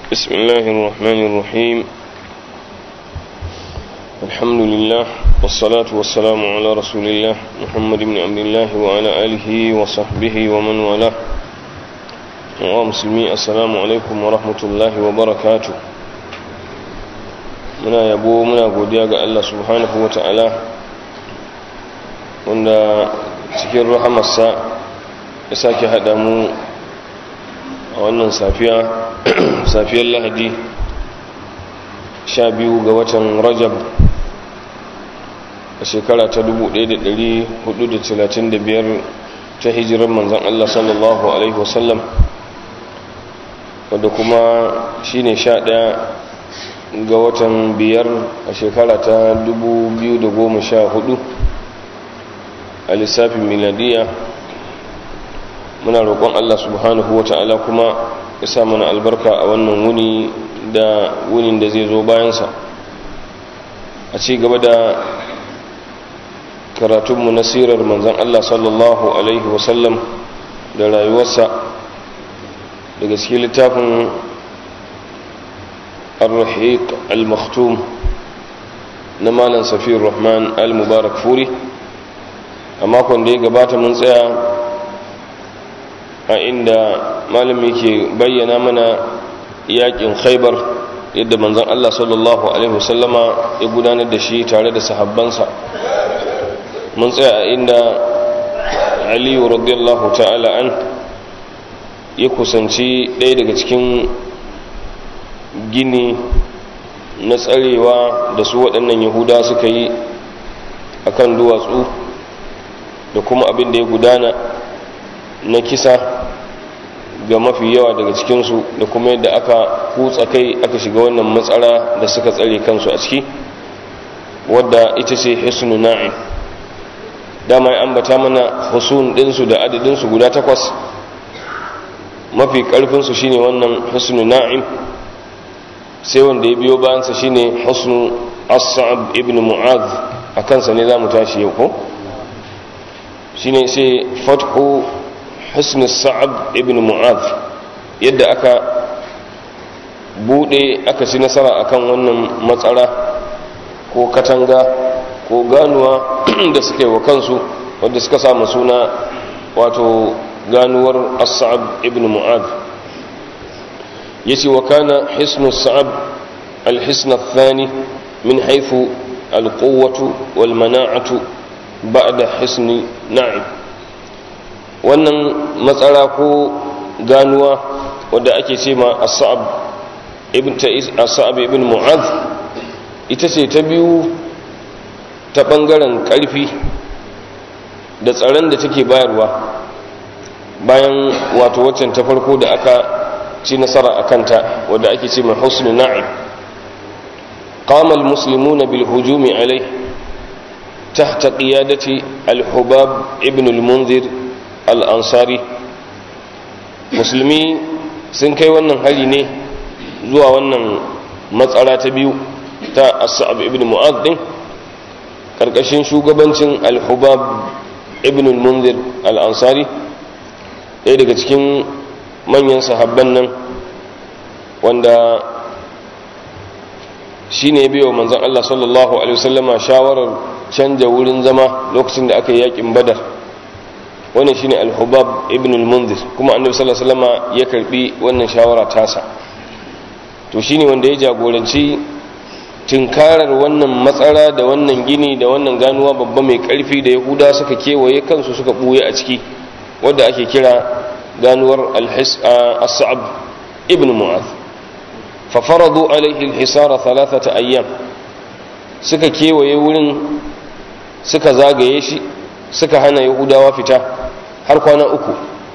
بسم الله الرحمن الرحيم الحمد لله والصلاة والسلام على رسول الله محمد بن عبد الله وعلى آله وصحبه ومن والاه ومسلمي السلام عليكم ورحمة الله وبركاته muna yabo muna godiya ga Allah subhanahu wa ta'ala wanda cikin rahamarsa ya sake haɗa mu a wannan safiya safiyar lahadi sha biyu ga watan rajab a shekara ta 1435 ta hijirar manzan Allah sallallahu Alaihi wasallam wadda kuma shi ne sha ɗaya ga watan biyar a shekara ta 2014 a lissafin miladiya muna roƙon Allah subhanahu wa ta'ala kuma ya sa mana albarka a wannan wuni da wunin da zai zo bayansa a ci gaba da karatunmu na sirar manzan Allah sallallahu Alaihi wasallam da rayuwarsa daga cikin littafin الرحيق المختوم نمالا سفير الرحمن المبارك فوري amma kwanda ya gabata mun tsaya a inda malami ke bayyana mana yakin khaibar yadda manzon Allah sallallahu alaihi wasallama ya gudanar da shi tare da sahabbansa mun tsaya a inda aliyu radiyallahu ta'ala an ya kusanci ɗaya daga cikin gini na tsarewa da su waɗannan yahuda suka yi a kan duwatsu da kuma abin da ya gudana na kisa ga mafi yawa daga cikinsu da kuma yadda aka kutsa kai aka shiga wannan matsara da suka tsare kansu a ciki wadda ita ce hisnu na'im dama ya ambata mana husun ɗinsu da adadinsu guda takwas mafi ƙarfinsu shine wannan hisnu na'im sai wanda ya biyo bayansa shine husnu as-sa'ab ibn mu'adh a kansa ne za mu tashi yau ko shine sai fathu husnu as-sa'ab ibn mu'adh yadda aka bude aka ci nasara akan wannan matsara ko katanga ko ganuwa da suka yi wa kansu wadda suka samu suna wato ganuwar as-sa'ab ibn mu'adh yace wa kana hisnu sa'ab al-hisn ath-thani min haythu al-quwwatu wal mana'atu ba'da hisni na'im wannan matsara ko ganuwa wadda ake ce ma as-sa'ab ibn ta'is as-sa'ab ibn mu'adh ita ce ta biyu ta bangaren karfi da tsaron da take bayarwa bayan wato waccan ta farko da aka ci nasara a kanta wadda ake ce mai husnu na'im qama almuslimuna bil hujumi alai tahta qiyadati al-hubab ibn al-munzir al-ansari musulmi sun kai wannan hari ne zuwa wannan matsara ta biyu ta as-sa'ab ibn mu'adh din karkashin shugabancin al-hubab ibn al-munzir al-ansari ɗaya daga cikin manyan sahabban nan wanda shi ne biyo manzan Allah sallallahu Alaihi wasallama shawarar canja wurin zama lokacin da aka yi yakin badar wannan shi ne alhubab ibn al-munzir kuma annabi sallallahu Alaihi wasallama ya karbi wannan shawara tasa to shi ne wanda ya jagoranci tinkarar wannan matsara da wannan gini da wannan ganuwa babba mai karfi da yahuda suka kewaye kansu suka buye a ciki wadda ake kira ganuwar al-sa'ab ibn mu'az fa faradu alaihi al-hisara thalathata ayyam suka kewaye wurin suka zagaye shi suka hana yahudawa fita har kwana uku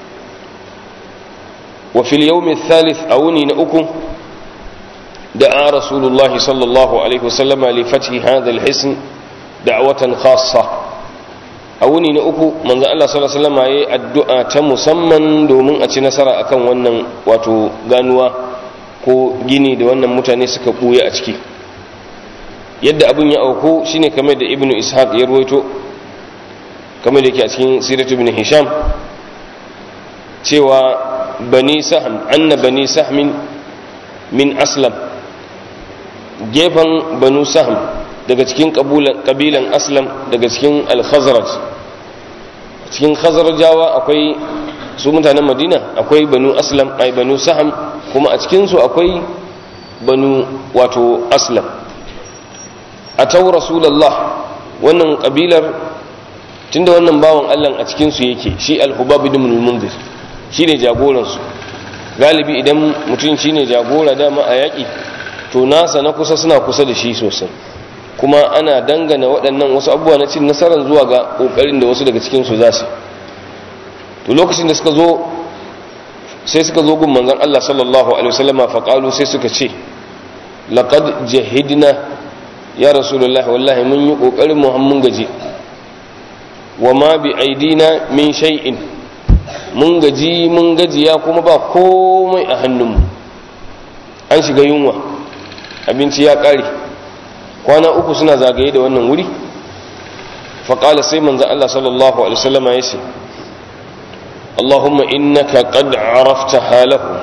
wa fil yawm al-thalith awni na uku da'a rasulullahi sallallahu alaihi wasallama li fathi hadha al-hisn da'watan khassa a wuni na uku manzo Allah sallallahu alaihi wasallam yayi addu'a ta musamman domin a ci nasara akan wannan wato ganuwa ko gini da wannan mutane suka buye a ciki yadda abin ya auku shine kamar da ibnu ishaq ya ruwaito kamar da yake a cikin siratu ibn hisham cewa bani sahm anna bani sahmin min aslam gefen banu saham daga cikin kabilan aslam daga cikin al-khazraj cikin khazrajawa akwai su mutanen madina akwai banu aslam ai banu saham kuma a cikinsu akwai banu wato aslam a tau rasulallah wannan kabilar tunda wannan bawan allah a cikinsu yake shi al-hubab ibn al-munzir shine jagoransu galibi idan mutum shine jagora dama a yaƙi to nasa na kusa suna kusa da shi sosai kuma ana dangana waɗannan wasu abubuwa na cin nasarar zuwa ga ƙoƙarin da wasu daga cikinsu za su to lokacin da suka zo sai suka zo gun manzon Allah sallallahu alaihi wasallama faqalu sai suka ce laqad jahidna ya rasulullahi wallahi mun yi kokarin mu mun gaji wa ma bi aidina min shay'in mun gaji mun gajiya kuma ba komai a hannunmu an shiga yunwa abinci ya kare kwana uku suna zagaye da wannan wuri faqala sai manzon Allah sallallahu alaihi wasallama ya ce اللهم إنك قد عرفت حالهم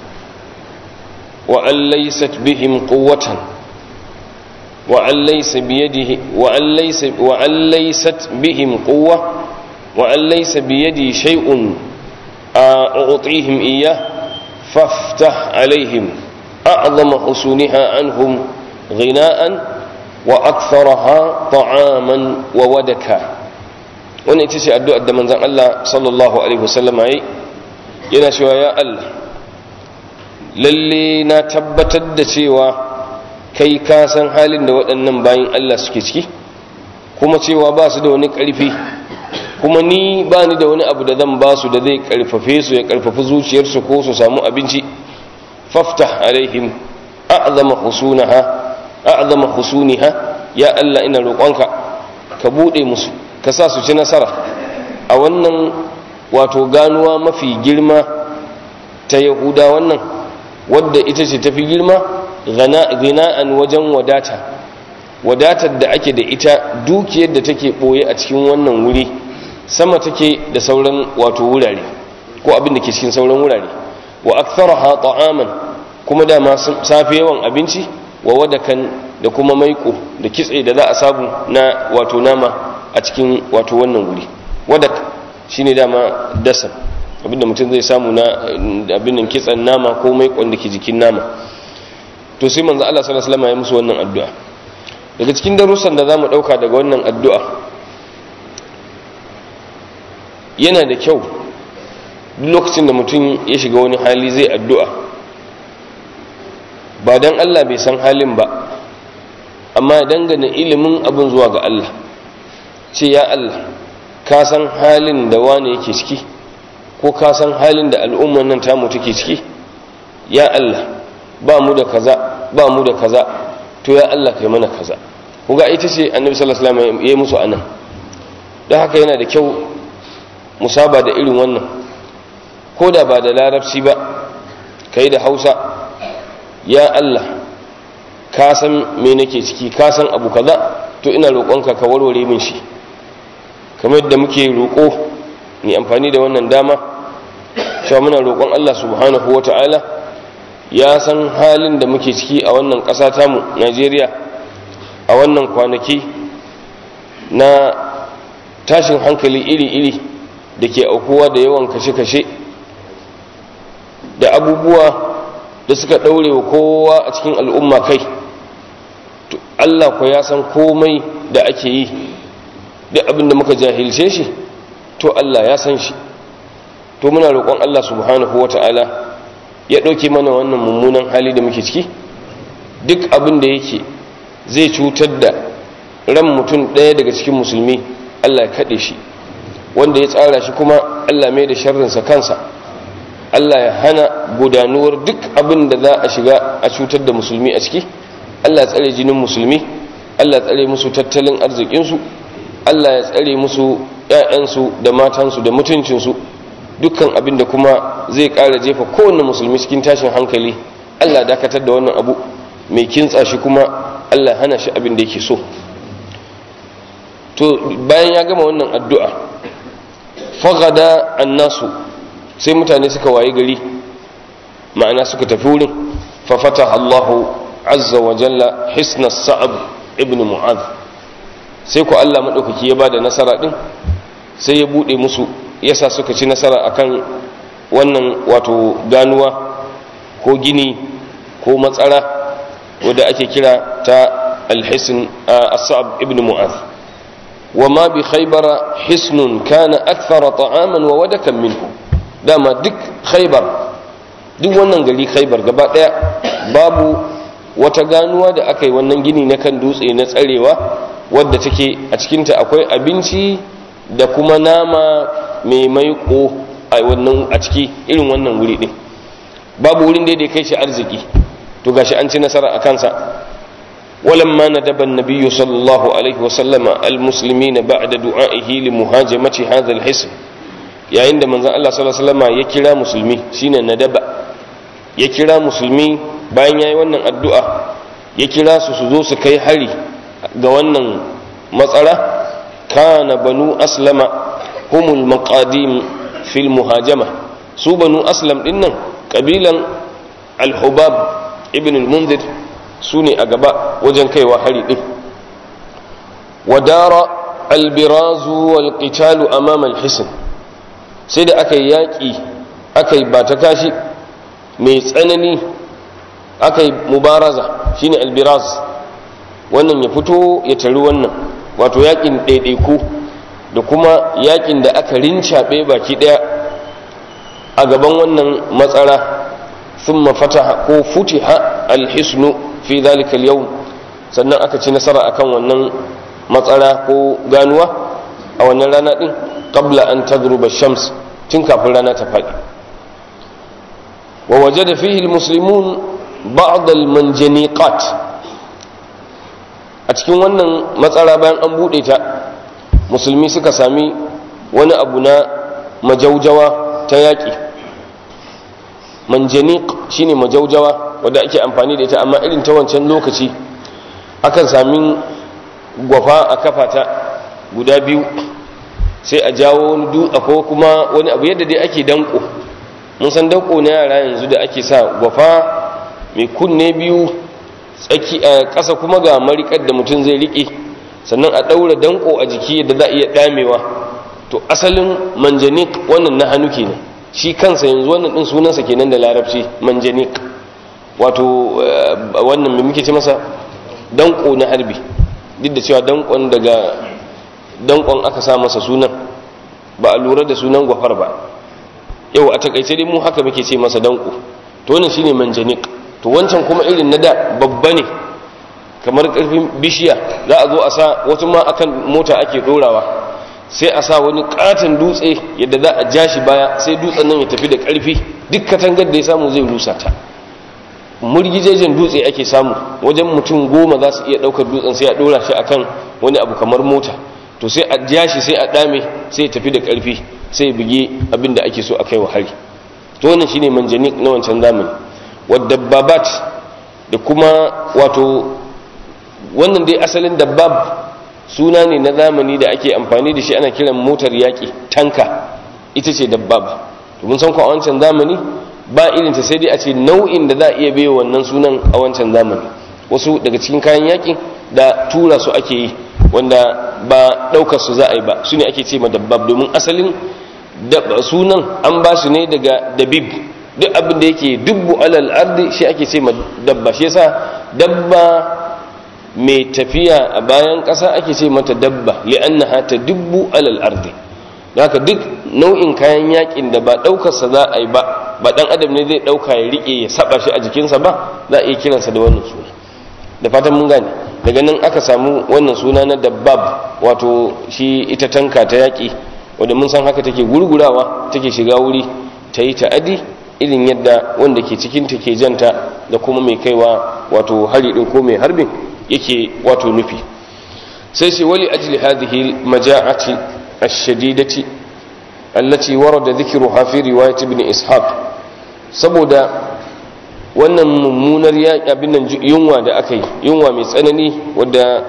وأن ليست بهم قوة وأن ليس بيده وأن ليس وأن ليست بهم قوة وأن ليس بيدي شيء أعطيهم إياه فافتح عليهم أعظم حسنها عنهم غناء وأكثرها طعاما وودكا wannan ita ce addu'ar da manzan Allah sallallahu Alaihi wasallam ya yi yana cewa ya Allah lalle na tabbatar da cewa kai ka san halin da waɗannan bayan Allah suke ciki kuma cewa ba su da wani ƙarfi kuma ni ba ni da wani abu da zan ba su da zai ƙarfafe su ya ƙarfafi zuciyarsu ko su samu abinci faftah alaihim a'zama husunaha a'zama husuniha ya Allah ina roƙonka ka buɗe musu ka sa su ci nasara a wannan wato ganuwa mafi girma ta yahuda wannan wadda ita ce tafi girma gina'an wajen wadata wadatar da ake da ita dukiyar da take ɓoye a cikin wannan wuri sama take da sauran wato wurare ko abin da ke cikin sauran wurare wa aktharaha ta'aman kuma dama safi yawan abinci wa wadakan da kuma maiko da kitse da za a samu na wato nama a cikin wato wannan wuri wadak shine dama dasa abinda mutum zai samu na abin nan kitsan nama ko mai da ke jikin nama to sai manzo Allah sallallahu alaihi wasallam ya musu wannan addu'a daga cikin darussan da zamu dauka daga wannan addu'a yana da kyau duk lokacin da mutum ya shiga wani hali zai addu'a ba dan Allah bai san halin ba amma dangane ilimin abin zuwa ga Allah ce ya Allah ka san halin da wane yake ciki ko ka san halin da al'umman nan tamu take ciki ya Allah ba mu da kaza ba mu da kaza to ya Allah kai mana kaza kuga ita ce annabi sallallahu alaihi wasallam ya musu anan don haka yana da kyau musaba da irin wannan ko da ba da larabci ba kai da Hausa ya Allah ka san me nake ciki ka san abu kaza to ina roƙonka ka warware min shi kamar yadda muke roƙo ni amfani da wannan dama cewa muna roƙon Allah subhanahu wata'ala ya san halin da muke ciki a wannan ƙasa tamu Najeriya a wannan kwanaki na tashin hankali iri-iri da ke aukuwa da yawan kashe-kashe da abubuwa da suka ɗaure wa kowa a cikin al'umma kai Allah ko ya san komai da ake yi duk abin da muka jahilce shi to Allah ya san shi to muna roƙon Allah subhanahu wata'ala ya ɗauke mana wannan mummunan hali da muke ciki duk abin da yake zai cutar da ran mutum ɗaya daga cikin musulmi Allah ya kaɗe shi wanda ya tsara shi kuma Allah mai da sharrinsa kansa Allah ya hana gudanuwar duk abin da za a shiga a cutar da musulmi a ciki Allah ya tsare jinin musulmi Allah ya tsare musu tattalin arzikinsu Allah ya tsare musu ‘ya'yansu da matansu da mutuncinsu dukkan abin da kuma zai ƙara jefa kowane musulmi cikin tashin hankali Allah dakatar da wannan abu mai kintsa shi kuma Allah hana shi abin da yake so to bayan ya gama wannan addu'a fagada annasu sai mutane suka waye gari ma'ana suka tafi wurin fa fataha Allah azza wa jalla hisna sa'ab ibn mu'adh sai ku Allah madaukaki ya bada nasara din sai ya bude musu yasa suka ci nasara akan wannan wato ganuwa ko gini ko matsara wadda ake kira ta alhisin as-sa'ab ibn mu'adh wa ma bi khaybara hisnun kana akthara ta'aman wa wadakan minhu dama duk khaybar duk wannan gari khaybar gaba daya babu wata ganuwa da aka yi wannan gini na kan dutse na tsarewa wadda take a cikinta akwai abinci da kuma nama mai maiko a wannan a ciki irin wannan wuri din babu wurin da ya kai shi arziki to gashi an ci nasara a kansa ولما ندب النبي صلى الله عليه وسلم المسلمين بعد دعائه لمهاجمة هذا الحصن يا عند من الله صلى الله عليه وسلم يكرا مسلمي شين ندب يكرا مسلمي bayan yayi wannan addu'a ya kira su su zo su kai hari ga wannan matsala kana banu aslama humul maqadim fil muhajama su banu aslam dinnan kabilan al-hubab ibn al-munzir su ne a gaba wajen kaiwa hari ɗin wadara albirazu wal qitalu amama alhisn sai da aka yi yaƙi aka yi bata kashi mai tsanani aka yi mubaraza shine albiraz wannan ya fito ya tari wannan wato yaƙin ɗaiɗaiku da kuma yaƙin da aka rincaɓe baki ɗaya a gaban wannan matsara ثم فتح ko futiha alhisnu fi zalika al sannan aka ci nasara akan wannan matsara ko ganuwa a wannan rana din qabla an tagruba shams tun kafin rana ta faɗi wa wajada fihi almuslimun ba'd almanjaniqat a cikin wannan matsara bayan an bude ta musulmi suka sami wani abu na majaujawa ta yaƙi manjaniq shine majaujawa wadda ake amfani da ita amma irin ta wancan lokaci akan sami gwafa a kafata guda biyu sai a jawo wani dutse ko kuma wani abu yadda dai ake danko mun san danko na yara yanzu da ake sa gwafa mai kunne biyu tsaki a ƙasa kuma ga marikar da mutum zai riƙe sannan a ɗaura danko a jiki yadda za a iya ɗamewa to asalin manjanik wannan na hannu kenan shi kansa yanzu wannan din sunansa kenan da larabci manjanik wato wannan mai muke ce masa danko na harbi duk da cewa dankon daga dankon aka sa masa sunan ba a lura da sunan gwafar ba yau a takaice dai mu haka muke ce masa danko to wannan shine manjanik to wancan kuma irin na da babba ne kamar karfin bishiya za a zo a sa wata ma akan mota ake dorawa sai a sa wani katon dutse yadda za a ja shi baya sai dutsen nan ya tafi da ƙarfi duk katangar da ya samu zai rusa ta murgijejen dutse ake samu wajen mutum goma za su iya ɗaukar dutsen sai a ɗora shi akan wani abu kamar mota to sai a ja shi sai a ɗame sai ya tafi da ƙarfi sai ya buge abin da ake so a kai wa hari to wannan shine manjanik na wancan zamani wadda babat da kuma wato wannan dai asalin dabbab suna ne na zamani da ake amfani da shi ana kiran motar yaƙi tanka ita ce dabbab to mun san ko a wancan zamani ba irin ta sai dai a ce nau'in da za a iya baiwa wannan sunan a wancan zamani wasu daga cikin kayan yaƙi da tura su ake yi wanda ba ɗaukar su za a yi ba su ne ake ce ma dabbab domin asalin sunan an ba su ne daga dabib duk abin da yake dubbu alal ardi shi ake ce ma dabba shi yasa dabba mai tafiya a bayan ƙasa ake ce mata dabba li'annaha ta dubbu alal ardi haka duk nau'in kayan yakin da ba ɗaukarsa za a yi ba ba ɗan adam ne zai ɗauka ya riƙe ya saba shi a jikinsa ba za a iya kiransa da wannan suna da fatan mun gane daga nan aka samu wannan suna na dabbab wato shi ita tanka ta yaƙi wanda mun san haka take gurgurawa take shiga wuri ta yi ta'adi irin yadda wanda ke cikin ta ke janta da kuma mai kaiwa wato hari ɗin ko mai harbin yake wato nufi sai sai wali ajli hadhihi maja'ati ash-shadidati allati warada dhikruha fi riwayat ibn ishaq saboda wannan mummunar abin nan yunwa da aka yi yunwa mai tsanani wadda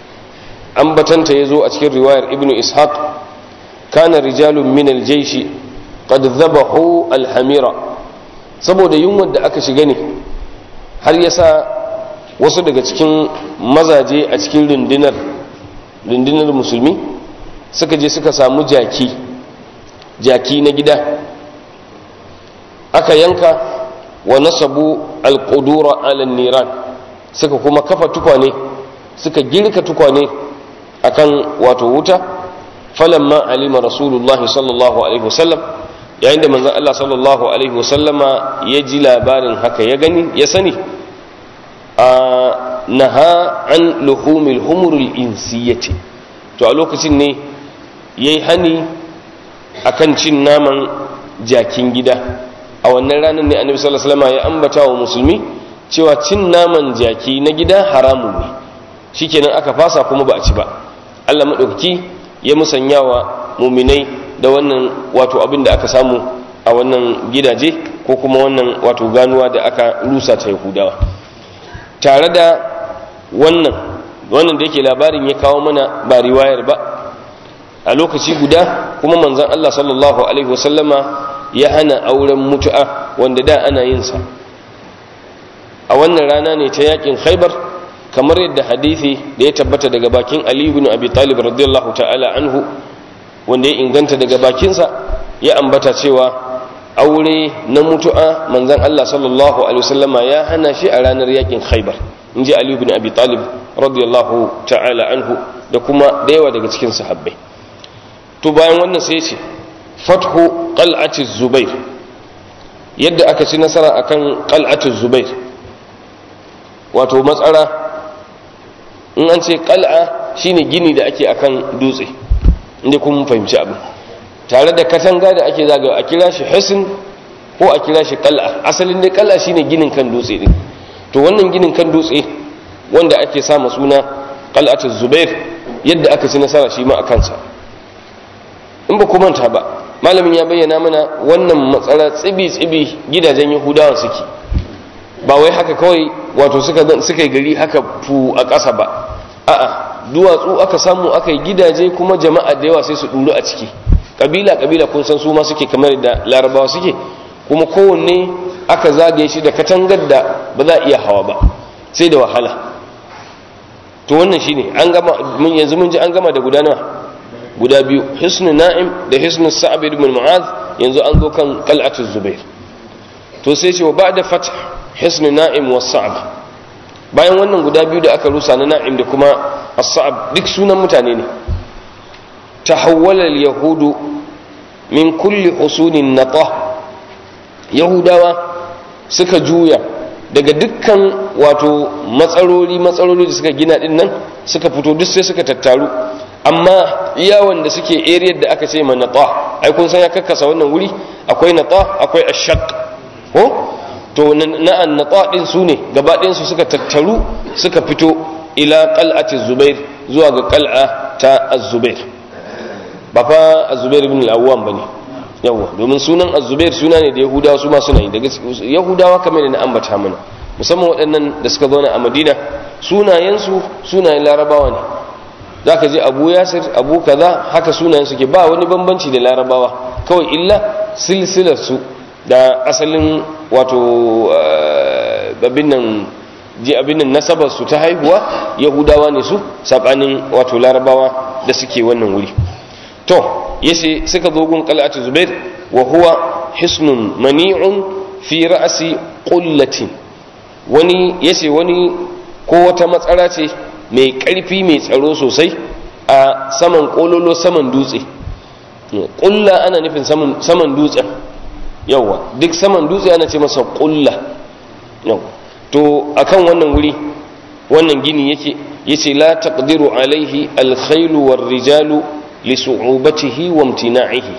ambatanta yazo a cikin riwayar ibn ishaq kana rijalun min al-jaysh qad dhabahu al-hamira saboda yunwar da aka shiga ne har ya sa wasu daga cikin mazaje a cikin rundunar rundunar musulmi suka je suka samu jaki jaki na gida aka yanka wa nasabu alƙudura alan niran suka kuma kafa tukwane suka girka tukwane akan wato wuta falamma alima rasulullahi sallallahu alaihi wasallam yayin da manzon Allah sallallahu alaihi wasallama ya ji labarin haka ya gani ya sani a naha an luhumil humurul insiyati to a lokacin ne yayi hani akan cin naman jakin gida a wannan ranar ne annabi sallallahu alaihi wasallam ya ambata wa musulmi cewa cin naman jaki na gida haramun ne shikenan aka fasa kuma ba a ci ba Allah madaukaki ya musanya wa muminai da wannan wato abin da aka samu a wannan gidaje ko kuma wannan wato ganuwa da aka rusa ta yahudawa tare da wannan wannan da yake labarin ya kawo mana ba riwayar ba a lokaci guda kuma manzon Allah sallallahu alaihi wasallama ya hana auren mutu'a wanda da ana yin sa a wannan rana ne ta yakin khaibar kamar yadda hadisi da ya tabbata daga bakin ali ibn abi talib radiyallahu ta'ala anhu wanda ya inganta daga bakinsa ya ambata cewa aure na mutu'a manzon Allah sallallahu alaihi wasallama ya hana shi a ranar yakin khaibar inji ali ibn abi talib radiyallahu ta'ala anhu da kuma da yawa daga cikin sahabbai to bayan wannan sai ya ce fathu qal'ati zubair yadda aka ci nasara akan qal'ati zubair wato matsara in an ce qal'a shine gini da ake akan dutse inda kun fahimci abin tare da katanga da ake zagawa a kira shi hisn ko a kira shi qal'a asalin dai qal'a shine ginin kan dutse din to wannan ginin kan dutse wanda ake sama suna qal'atu zubair yadda aka ci nasara shi ma a kansa in ba ku manta ba malamin ya bayyana mana wannan matsala tsibi-tsibi gidajen yahudawa suke ba wai haka kawai wato suka suka gari haka fu a ƙasa ba a'a duwatsu aka samu aka yi gidaje kuma jama'a da yawa sai su ɗuru a ciki ƙabila ƙabila kun san su ma suke kamar da larabawa suke kuma kowanne aka zagaye shi da katangar da ba za a iya hawa ba sai da wahala to wannan shine an gama mun yanzu mun ji an gama da guda nawa guda biyu hisnu na'im da hisnu sa'ab ibn mu'az yanzu an zo kan qal'atu zubair to sai ce wa ba'da fath hisnu na'im was sa'ab bayan wannan guda biyu da aka rusa na na'im da kuma as-sa'ab duk sunan mutane ne tahawwala al-yahudu min kulli husunin natah yahudawa suka juya daga dukkan wato matsarori matsarori da suka gina din nan suka fito duk sai suka tattaru amma iya wanda suke area da aka ce ma nata ai kun san ya kakkasa wannan wuri akwai nata akwai ashaq ko to na an nata din su ne gaba ɗayan su suka tattaru suka fito ila qal'ati zubair zuwa ga qal'a ta az-zubair ba fa az-zubair ibn al-awwam bane yawa domin sunan az-zubair suna ne da yahudawa su ma suna yi daga yahudawa kamar da na ambata mana musamman waɗannan da suka zauna a madina sunayensu sunayen larabawa ne za ka je abu yasir abu kaza haka sunayen suke ba wani bambanci da larabawa kawai illa silsilarsu da asalin wato abin nan ji abin nan nasabarsu ta haihuwa yahudawa ne su saɓanin wato larabawa da suke wannan wuri to yace suka zo gun qal'atu zubair wa huwa hisnun mani'un fi ra'si qullatin wani yace wani ko wata matsara ce mai ƙarfi mai tsaro sosai a saman ƙololo saman dutse ƙulla ana nufin saman dutsen yawa duk saman dutse ana ce masa ƙulla yawa to akan wannan wuri wannan gini yake yace la taqdiru alaihi alkhailu war rijalu li su'ubatihi wa imtina'ihi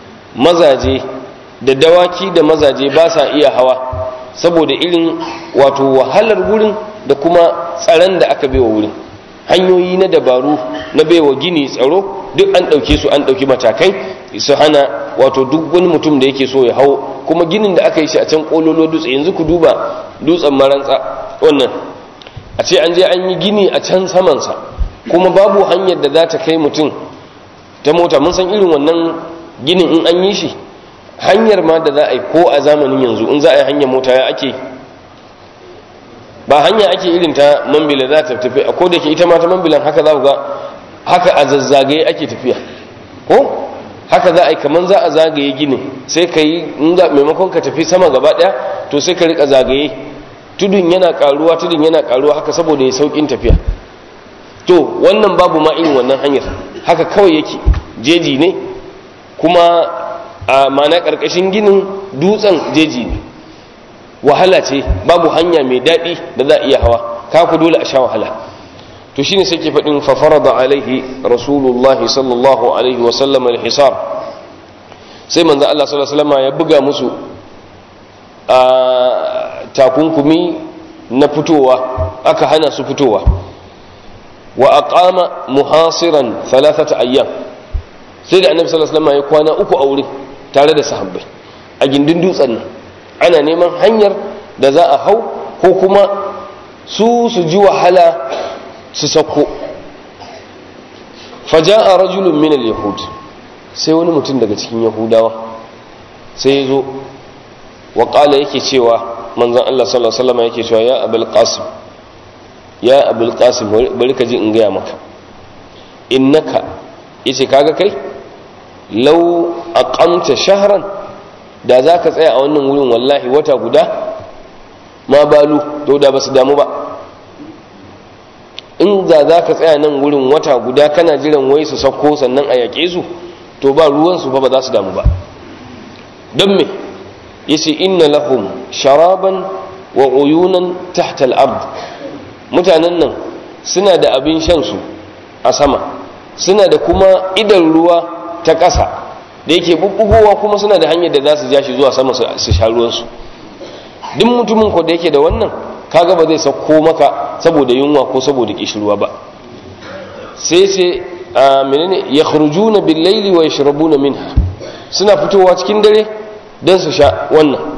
mazaje da dawaki da mazaje ba sa iya hawa saboda irin wato wahalar wurin da kuma tsaron da aka baiwa wurin hanyoyi na dabaru na baiwa gini tsaro duk an ɗauke su an ɗauki matakai su hana wato duk wani mutum da yake so ya hau kuma ginin da aka yi shi a can ƙololo dutse yanzu ku duba dutsen marantsa wannan a ce an je an yi gini a can samansa kuma babu hanyar da za ta kai mutum ta mota mun san irin wannan ginin in an yi shi hanyar ma da za a yi ko a zamanin yanzu in za a yi hanyar mota ya ake ba hanya ake irin ta mambila za ta tafi a da ke ita ma ta mambilan haka za ku ga haka a zazzagaye ake tafiya ko haka za a yi kamar za a zagaye ginin sai ka yi maimakon ka tafi sama gaba daya to sai ka rika zagaye tudun yana karuwa tudun yana karuwa haka saboda ya saukin tafiya to wannan babu ma irin wannan hanyar haka kawai yake jeji ne kuma a mana karkashin ginin dutsen jeji ne wahala ce babu hanya mai daɗi da za a iya hawa kaku dole a sha wahala to shine sai ke faɗin fafarada alaihi rasulullahi sallallahu alaihi wasallam alhisar sai manzo Allah sallallahu alaihi wasallam ya buga musu a takunkumi na fitowa aka hana su fitowa wa aqama muhasiran thalathata ayyam sai da annabi sallallahu alaihi wasallam ya kwana uku a wurin tare da sahabbai a gindin dutsen nan ana neman hanyar da za a hau ko kuma su su ji wahala su sako faja'a rajulun min al-yahud sai wani mutum daga cikin yahudawa sai ya zo wa qala yake cewa manzon Allah sallallahu alaihi wasallam yake cewa ya abul qasim ya abul qasim bari ka ji in gaya maka innaka yace kaga kai law aqamta shahran da zaka tsaya a wannan wurin wallahi wata guda ma balu to da basu damu ba in za za ka tsaya nan wurin wata guda kana jiran wai su sauko sannan a yaƙe su to ba ruwansu ba ba za su damu ba don me yace inna lahum sharaban wa uyunan tahta al-ard mutanen nan suna da abin shan su a sama suna da kuma idan ruwa ta ƙasa da yake bubbugowa kuma suna da hanyar da za su ja shi zuwa sama su sha ruwansu duk mutumin ko da yake da wannan kaga ba zai sauko maka saboda yunwa ko saboda kishirwa ba sai sai a menene yakhrujuna bil laili wa yashrabuna minha suna fitowa cikin dare dan su sha wannan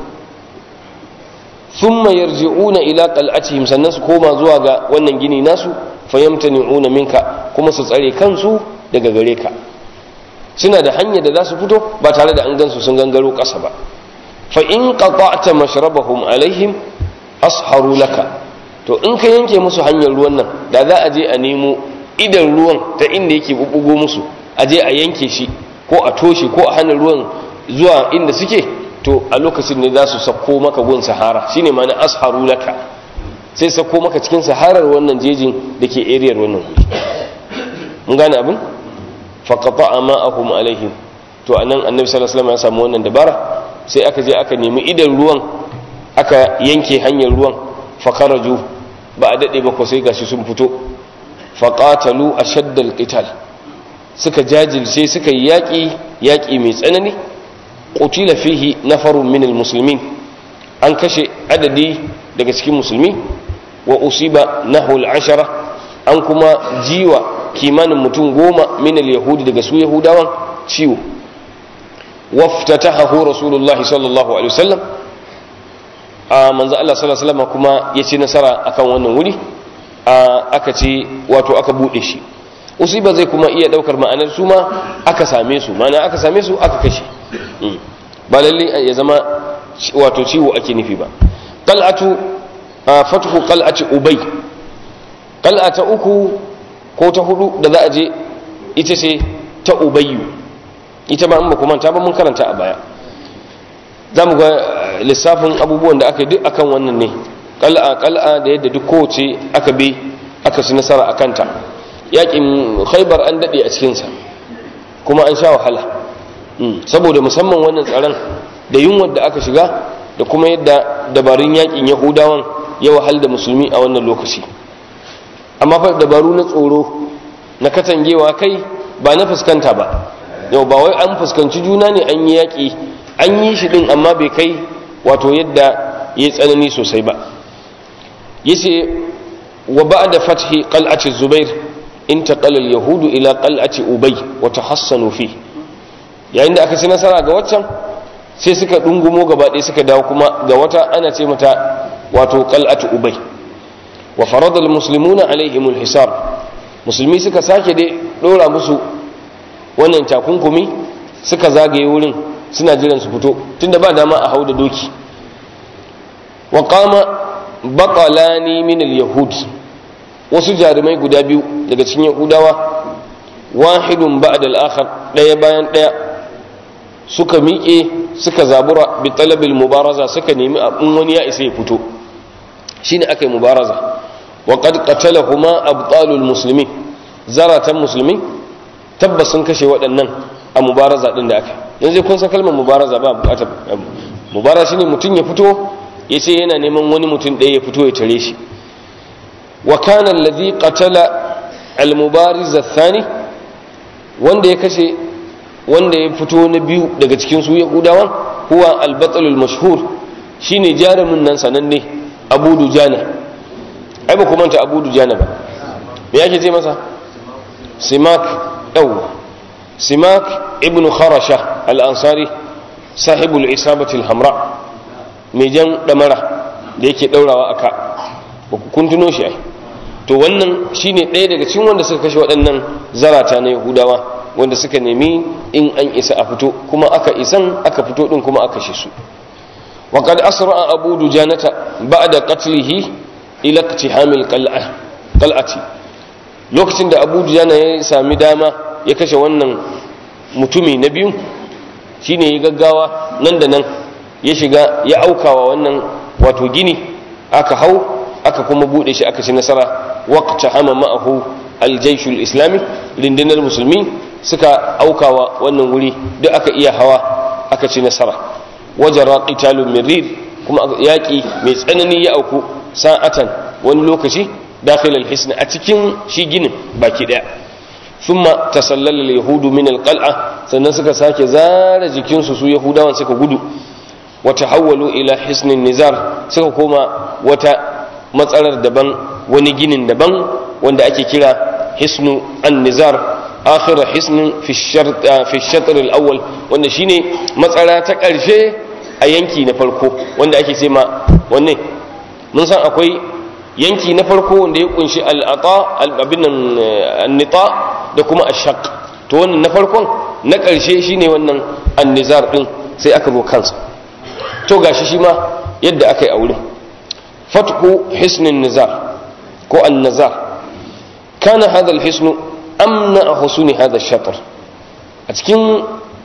thumma yarji'una ila qal'atihim sannan su koma zuwa ga wannan gini nasu fayamtani'una minka kuma su tsare kansu daga gare ka suna da hanyar da za su fito ba tare da an gansu sun gangaro ƙasa ba fa in qata'ta mashrabahum alaihim asharu laka to in ka yanke musu hanyar ruwan nan da za a je a nemo idan ruwan ta inda yake bubbugo musu a je a yanke shi ko a toshe ko a hana ruwan zuwa inda suke to a lokacin ne za su sako maka gun sahara shine ma na asharu laka sai sako maka cikin saharar wannan jejin da ke ariyar wannan wuri mun gane abin faqata ma'ahum alaihim to anan annabi sallallahu alaihi wasallam ya samu wannan dabara sai aka je aka nemi idan ruwan aka yanke hanyar ruwan fakaraju ba a daɗe ba ko sai gashi sun fito faƙatalu a shaddal ƙital suka jajirce suka yi yaƙi yaƙi mai tsanani ƙutila fihi na farun minal musulmin an kashe adadi daga cikin musulmi wa usiba nahul ashara an kuma jiwa kimanin mutum goma minal yahudi daga su yahudawan ciwo waftatahahu rasulullahi sallallahu alaihi wasallam a manzo Allah sallallahu alaihi wasallam kuma ya ci nasara akan wannan wuri aka ce wato aka bude shi usiba zai kuma iya daukar ma'anar su ma aka same su ma'ana aka same su aka kashe ba lalle ya zama wato ciwo ake nufi ba qal'atu fathu qal'ati ubay qal'ata uku ko ta hudu da za a je ita ce ta ubayyu ita ma an ba kuma ta ba mun karanta a baya za mu ga lissafin abubuwan da aka yi duk akan wannan ne kal'a kal'a da yadda duk kowace aka bi aka su nasara a kanta yakin khaibar an daɗe a cikinsa kuma an sha wahala saboda musamman wannan tsaron da yunwar da aka shiga da kuma yadda dabarun yakin yahudawan ya wahal da musulmi a wannan lokaci amma fa dabaru na tsoro na katangewa kai ba na fuskanta ba yau ba wai an fuskanci juna ne an yi yaƙi an yi shi ɗin amma bai kai wato yadda ya tsanani sosai ba yace wa ba'da fathi qal'ati zubair intaqala al-yahudu ila qal'ati ubay wa tahassanu fi yayin da aka ci nasara ga waccan sai suka dungumo gaba ɗaya suka dawo kuma ga wata ana ce mata wato qal'atu ubay wa farada al-muslimuna alaihim al-hisab musulmi suka sake dai dora musu wannan takunkumi suka zagaye wurin suna jiran su fito tunda ba dama a hau da doki wa qama baqalani min al-yahud wasu jarumai guda biyu daga cikin yahudawa wahidun ba'da al-akhar daya bayan daya suka miƙe suka zabura bi talabil mubaraza suka nemi abin wani ya isa ya fito shine akai mubaraza wa qad qatalahuma abtalul muslimin zaratan musulmi tabbas sun kashe waɗannan a mubaraza din da aka yanzu kun san kalmar mubaraza ba bukatar mubaraza shine mutum ya fito ya ce yana neman wani mutum ɗaya ya fito ya tare shi wa kana alladhi qatala al-mubariz ath-thani wanda ya kashe wanda ya fito na biyu daga cikin su yahudawan huwa al-batal al-mashhur shine jarumin nan sananne Abu Dujana ai ba kuma ta Abu Dujana ba me yake ce masa Simak yawa Simak ibn Kharasha al-Ansari sahibul isabati al-hamra mai jan damara da yake daurawa aka kun tuno shi ai to wannan shine ɗaya daga cikin wanda suka kashe waɗannan zarata na yahudawa wanda suka nemi in an isa a fito kuma aka isan aka fito din kuma aka shi su wa qad asra abu dujanata ba'da qatlihi ila iktihamil qal'a qal'ati lokacin da abu dujana ya sami dama ya kashe wannan mutumi na biyu shine ya gaggawa nan da nan ya shiga ya aukawa wannan wato gini aka hau aka kuma bude shi aka ci nasara waqta hama ma'ahu aljaishul islami rundunar musulmi suka aukawa wannan wuri duk aka iya hawa aka ci nasara wajara qitalun mirir kuma yaki mai tsanani ya auku sa'atan wani lokaci dakhil alhisn a cikin shi ginin baki daya thumma tasallala alyahudu min alqal'a sannan suka sake zara jikinsu su yahudawan suka gudu wata hawwalu ila hisnin nizar suka koma wata matsalar daban wani ginin daban wanda ake kira hisnu an-nizar akhir hisnin fi shatr al-awwal wanda shine matsara ta karshe a yanki na farko wanda ake ce ma wanne mun san akwai yanki na farko wanda ya kunshi al-ata al-abin an-nita da kuma ash-shaq to wannan na farkon na karshe shine wannan an-nizar din sai aka zo kansa to gashi shi ma yadda aka yi a wurin fatku hisnin nizar ko an-nazar kana hadha al-hisnu amna husuni hadha ash-shatr a cikin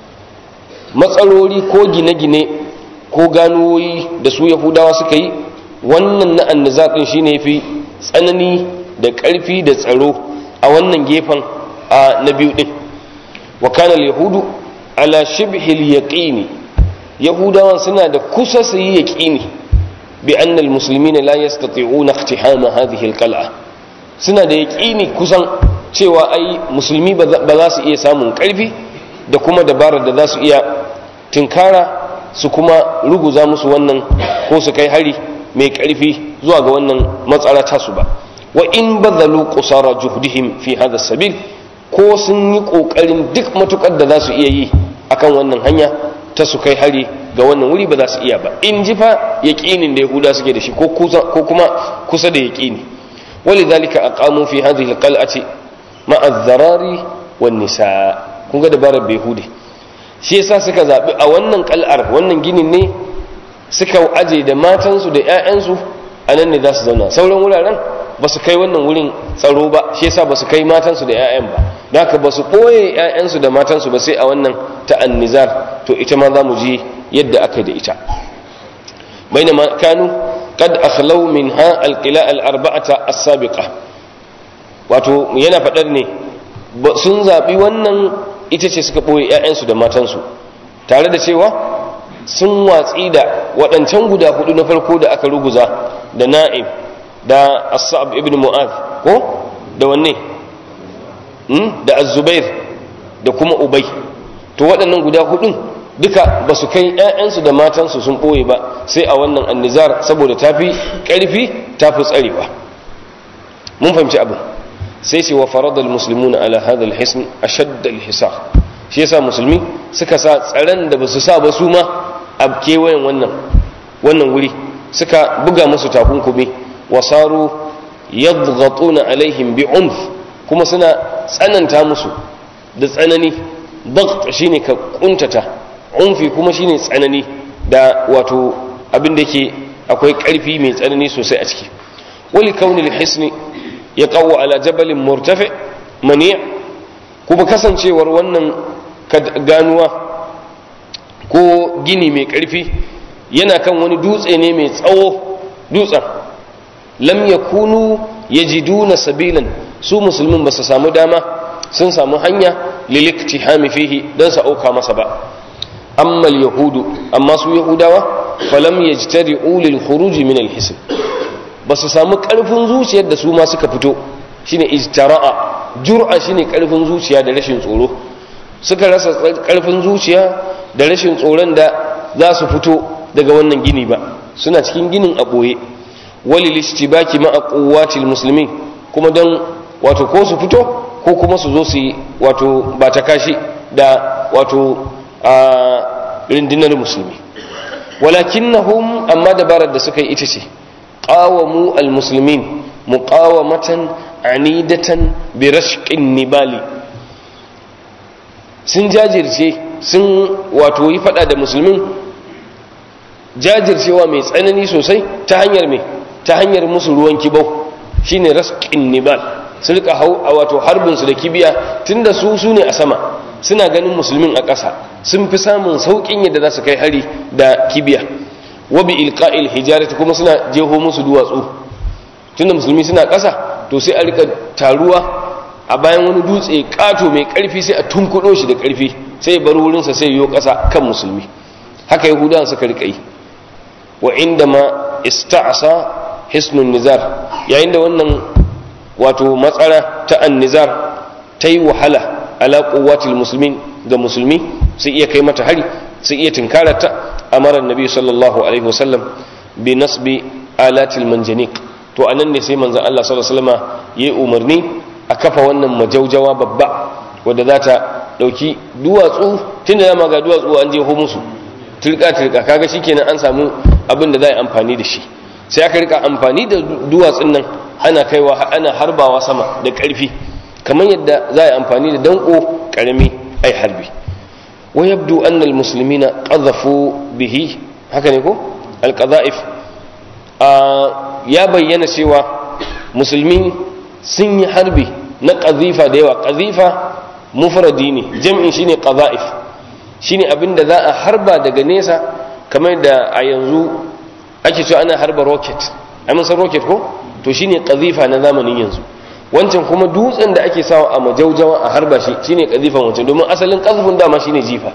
matsaloli ko gine-gine ko ganuwoyi da su yahudawa suka yi wannan na annazar din shine yafi tsanani da ƙarfi da tsaro a wannan gefen a na biyu din wa kana al-yahudu ala shibhi al-yaqini yahudawan suna da kusa su yi yaqini bi anna al-muslimina la yastati'una iqtihama hadhihi al-qal'a suna da yaqini kusan cewa ai musulmi ba za su iya samun ƙarfi da kuma dabarar da za su iya tinkara su kuma ruguza musu wannan ko su kai hari mai ƙarfi zuwa ga wannan matsala tasu ba wa in bazalu qusara juhdihim fi hadha sabil ko sun yi kokarin duk matukar da za su iya yi akan wannan hanya ta su kai hari ga wannan wuri ba za su iya ba in ji fa yaqinin da yahuda suke da shi ko ko kuma kusa da yaqini walidhalika aqamu fi hadhihi alqal'ati ma'a adh-dharari wan nisa kun ga dabarar behudi shi yasa suka zabi a wannan kal'ar wannan ginin ne suka aje da matansu da 'ya'yansu a nan ne za su zauna sauran wuraren ba su kai wannan wurin tsaro ba shi yasa ba su kai matansu da 'ya'yan ba da haka ba su ɓoye 'ya'yansu da matansu ba sai a wannan ta'annizar to ita ma za mu ji yadda aka da ita bainama kanu qad akhlaw minha alqila al-arba'ata as-sabiqa wato yana fadar ne sun zabi wannan ita ce suka ɓoye 'ya'yansu da matansu tare da cewa sun watsi da waɗancan guda hudu na farko da aka ruguza da na'im da as-sa'ab ibn mu'adh ko da wanne da az-zubair da kuma ubay to waɗannan guda hudun duka ba su kai 'ya'yansu da matansu sun ɓoye ba sai a wannan annizar saboda tafi ƙarfi tafi tsarewa mun fahimci abin sai ce wa faradal muslimuna ala hadha al-hisn ashadd al-hisar shi yasa musulmi suka sa tsaron da basu sa ba su ma a kewayen wannan wannan wuri suka buga musu takunkumi wasaru yadghatuna alaihim bi'unf kuma suna tsananta musu da tsanani dagt shine ka kuntata unfi kuma shine tsanani da wato abin da yake akwai ƙarfi mai tsanani sosai a ciki wali kaunil hisni ya kawo ala jabalin murtafi mani kuma kasancewar wannan ganuwa ko gini mai ƙarfi yana kan wani dutse ne mai tsawo dutsen lam yakunu yajiduna sabilan su musulmin ba su samu dama sun samu hanya liliktihami fihi dan sa auka masa ba amma yahudu amma su yahudawa falam yajtari'u lil khuruj min al hisn ba su samu karfin zuciyar da su ma suka fito shine ijtara'a jur'a shine karfin zuciya da rashin tsoro suka rasa karfin zuciya da rashin tsoron da za su fito daga wannan gini ba suna cikin ginin a boye walil istibaki ma'a quwwatil muslimin kuma don wato ko su fito ko kuma su zo su yi wato ba ta kashi da wato a rindinar musulmi walakinnahum amma dabarar da suka yi ita ce qawamu almuslimin muqawamatan anidatan bi rashqin nibali sun jajirce sun wato yi fada da musulmin jajircewa mai tsanani sosai ta hanyar mai ta hanyar musu ruwan kibau shine rashqin nibal su rika hau a wato harbin su da kibiya tunda su su ne a sama suna ganin musulmin a ƙasa sun fi samun sauƙin yadda za su kai hari da kibiya wa bi ilqa'il hijarati kuma suna jeho musu duwatsu tunda musulmi suna ƙasa to sai a rika taruwa a bayan wani dutse ƙato mai ƙarfi sai a tunkuɗo shi da ƙarfi sai ya bar wurinsa sai yo ƙasa kan musulmi haka yahudawan suka rika yi wa inda ma ista'asa hisnun nizar yayin da wannan wato matsara ta annizar ta yi wahala ala quwwatil muslimin ga musulmi sai iya kai mata hari sai iya tinkarata amara nabi sallallahu alaihi wasallam bi nasbi alatil manjanik to anan ne sai manzon Allah sallallahu alaihi wasallam yayi umarni a kafa wannan majaujawa babba wadda za ta dauki duwatsu tunda dama ga duwatsu an je ho musu turka turka kaga shikenan an samu abin da za a yi amfani da shi sai aka rika amfani da duwatsun nan ana kaiwa ana harbawa sama da ƙarfi kamar yadda za a yi amfani da danko ƙarami ai harbi wa yabdu anna almuslimina qadhafu bihi haka ne ko alqadha'if ya bayyana cewa musulmi sun yi harbi na qadhifa da yawa qadhifa mufradi ne jam'in shine qadha'if shine abinda za a harba daga nesa kamar da a yanzu ake cewa ana harba rocket ai mun san rocket ko to shine qazifa na zamanin yanzu wancan kuma dutsen da ake sawa a majaujawa a harba shi shine qazifan wancan domin asalin qazfun dama shine jifa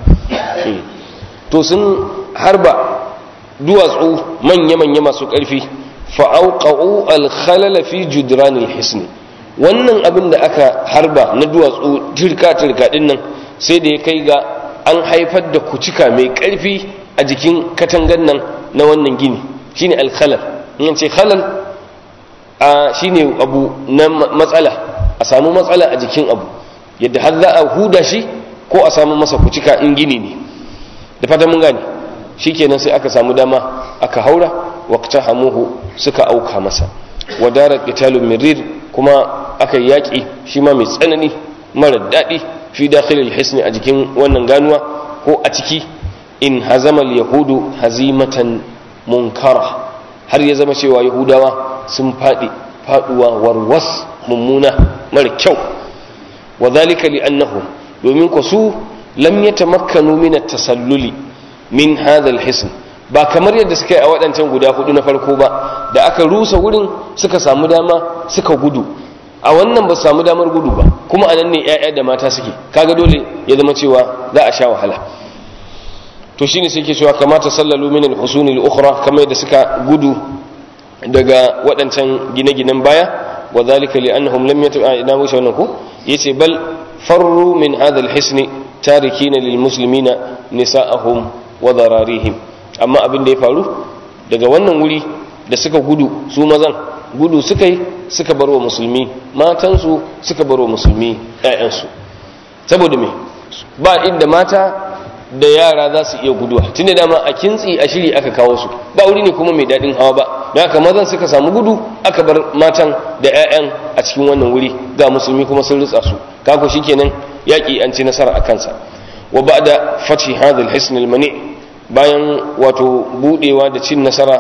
to sun harba duwatsu manya manya masu karfi fa auqa'u al-khalala fi judran al-hisn wannan abin da aka harba na duwatsu turka turka din nan sai da ya kai ga an haifar da kucika mai karfi a jikin katangan nan na wannan gini shine al-khalal in ce khalal a shine abu na matsala a samu matsala a jikin abu yadda har za a huda shi ko a samu masa kucika in gini ne da fata mun gane shikenan sai aka samu dama aka haura waqta hamuhu suka auka masa wadara qitalun mirir kuma aka yaki shi ma mai tsanani mara daɗi fi dakhilil hisni a jikin wannan ganuwa ko a ciki in hazamal yahudu hazimatan munkara har ya zama cewa yahudawa sun faɗi faɗuwa warwas mummuna mara kyau wa zalika li annahu domin ku su lam yatamakkanu min at-tasalluli min hadha al-hisn ba kamar yadda suka yi a waɗancan guda hudu na farko ba da aka rusa wurin suka samu dama suka gudu a wannan ba samu damar gudu ba kuma anan ne 'ya'ya da mata suke kaga dole ya zama cewa za a sha wahala to shine sai ke cewa kamata sallalu min al-husun al-ukhra kamar yadda suka gudu daga waɗancan gine-ginen baya wa zalika li annahum lam yatu ina wuce wannan ko yace bal farru min hadha al-hisn tarikina lil muslimina nisa'ahum wa dararihim amma abin da ya faru daga wannan wuri da suka gudu su mazan gudu suka yi suka barwa musulmi matansu suka barwa musulmi ƴaƴansu saboda me ba inda mata da yara za su iya guduwa tun da dama a kintsi a shiri aka kawo su ba wuri ne kuma mai daɗin hawa ba da haka mazan suka samu gudu aka bar matan da 'ya'yan a cikin wannan wuri ga musulmi kuma sun ritsa su kako shikenan yaƙi an ci nasara a kansa wa ba da fathi hadal hisn mani bayan wato budewa da cin nasara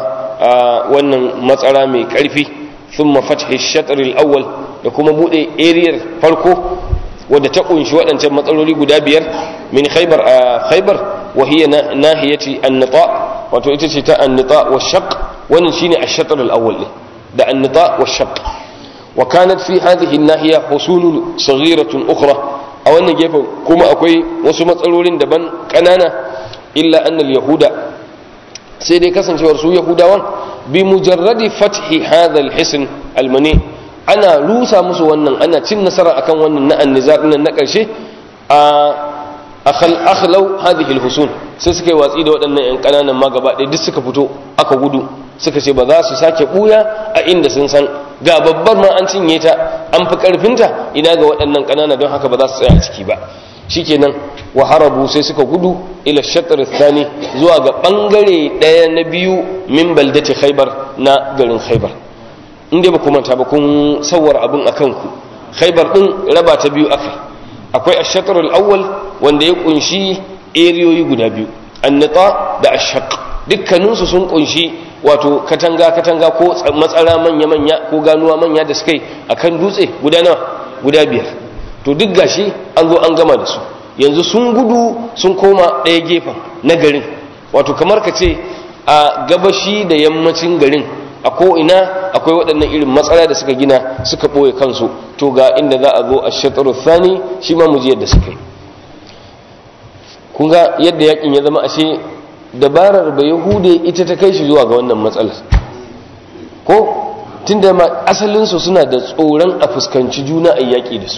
wannan matsara mai karfi thumma fathi shatr al-awwal da kuma bude area farko wadda ta kunshi waɗancan matsaloli guda biyar min khaybar a khaybar wa hiya nahiyati an-nita wato ita ce ta an-nita wa shaq wannan shine ash-shatr al-awwal da an-nita wa shaq wa kanat fi hadhihi an-nahiya husun saghiratun ukhra a wannan gefen kuma akwai wasu matsalolin daban kanana illa anna al-yahuda sai dai kasancewar su yahudawan bi mujarradi fathi hadha al-hisn al-mani ana rusa musu wannan ana cin nasara akan wannan na annizar nan na karshe a akhal akhlau hadhihi al-husun sai suka yi watsi da waɗannan yan kananan ma gaba ɗaya duk suka fito aka gudu suka ce ba za su sake buya a inda sun san ga babbar ma an cinye ta an fi karfinta ina ga waɗannan kanana don haka ba za su tsaya a ciki ba shikenan wa harabu sai suka gudu ila shatr thani zuwa ga bangare daya na biyu min baldati khaybar na garin khaybar inda ba kuma ta ba kun sawar abin akan ku khaybar din raba ta biyu akai akwai ash-shatr al-awwal wanda ya kunshi eriyoyi guda biyu an-nita da ash-shaq dukkanin su sun kunshi wato katanga katanga ko matsara manya manya ko ganuwa manya da suka yi akan dutse guda nawa guda biyar to duk gashi an zo an gama da su yanzu sun gudu sun koma ɗaya gefen na garin wato kamar ka ce a gabashi da yammacin garin a ko'ina akwai waɗannan irin matsala da suka gina suka ɓoye kansu to ga inda za a zo a shekaru thani shi ma muji yadda suka yi kun ga yadda yakin ya zama ashe dabarar ba yahude ita ta kai shi zuwa ga wannan matsalar ko tun da asalinsu suna da tsoron a fuskanci juna a yaƙi da su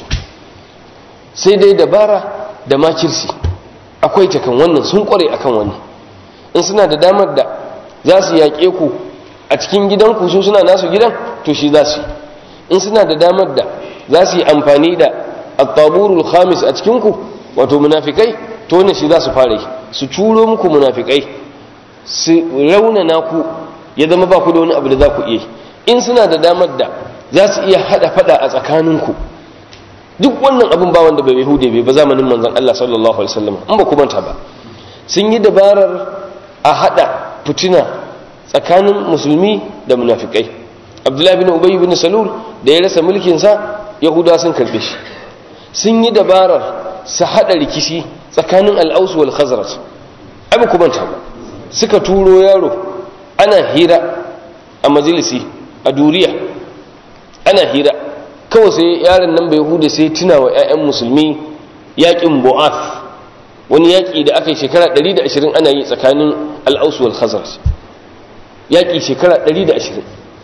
sai dai dabara da makirsi akwai ta kan wannan sun kware akan wannan in suna da damar da za su yaƙe ku a cikin gidanku su suna nasu gidan to shi za su in suna da damar da za su yi amfani da attaburul khamis a cikinku wato munafikai to ne shi za su fara yi su curo muku munafikai su raunana ku ya zama ba ku da wani abu da za ku iya in suna da damar da za su iya hada fada a tsakaninku duk wannan abin ba wanda bai hude bai ba zamanin manzon Allah sallallahu alaihi wasallam in ba ku manta ba sun yi dabarar a hada fitina tsakanin musulmi da munafikai Abdullahi bin Ubay bin Salul da ya rasa mulkin sa Yahuda sun karbe shi sun yi dabarar su hada rikici tsakanin al-Aus wal Khazraj ai ba ku manta ba suka turo yaro ana hira a majalisi a duriya ana hira kawai sai yaron nan bai hude sai tuna wa 'ya'yan musulmi yaƙin bu'af wani yaƙi da aka yi shekara 120 ana yi tsakanin al'ausu wal khazaraj yaƙi shekara 120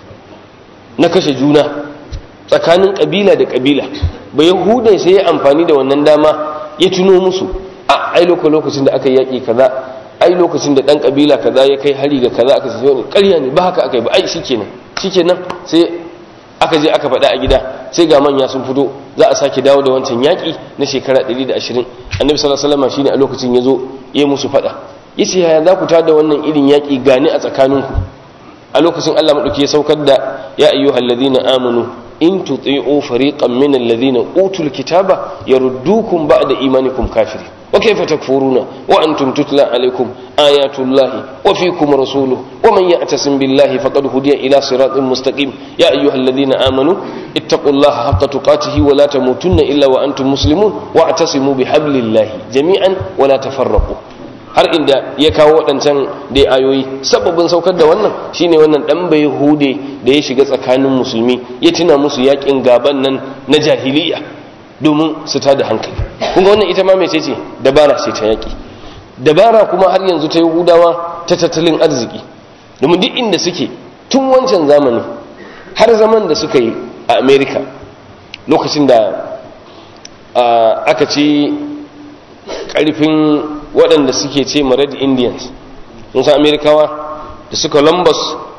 na kashe juna tsakanin ƙabila da ƙabila bai hude sai ya amfani da wannan dama ya tuno musu a ai lokacin da aka yi yaƙi kaza ai lokacin da ɗan ƙabila kaza ya kai hari ga kaza aka sai wani ƙarya ne ba haka aka yi ba ai shikenan shikenan sai aka je aka faɗa a gida sai ga manya sun fito za a sake dawo da wancan yaƙi na shekara 120 annabi sallallahu alaihi wasallam shine a lokacin yazo ya musu faɗa yace yaya za ku tada wannan irin yaƙi gani a tsakaninku a lokacin Allah madauki ya saukar da ya ayyuhal ladina amanu in tuti'u fariqan min alladhina utul kitaba yaruddukum ba'da imanikum kafirin وكيف تكفرون وأنتم تتلى عليكم آيات الله وفيكم رسوله ومن يعتصم بالله فقد هدي إلى صراط مستقيم يا أيها الذين آمنوا اتقوا الله حق تقاته ولا تموتن إلا وأنتم مسلمون واعتصموا بحبل الله جميعا ولا تفرقوا har inda ya kawo waɗancan dai ayoyi sababin saukar da wannan shine wannan ɗan bai hude da ya shiga tsakanin musulmi ya tuna musu yaƙin gaban nan na jahiliya domin su ta da hankali kunga wannan ita ma mece ce dabara ce ta yaƙi dabara kuma har yanzu ta yahudawa ta tattalin arziki domin duk inda suke tun wancan zamani har zaman da suka yi a america lokacin da aka ci ƙarfin waɗanda suke ce ma red indians musa amerikawa da suka columbus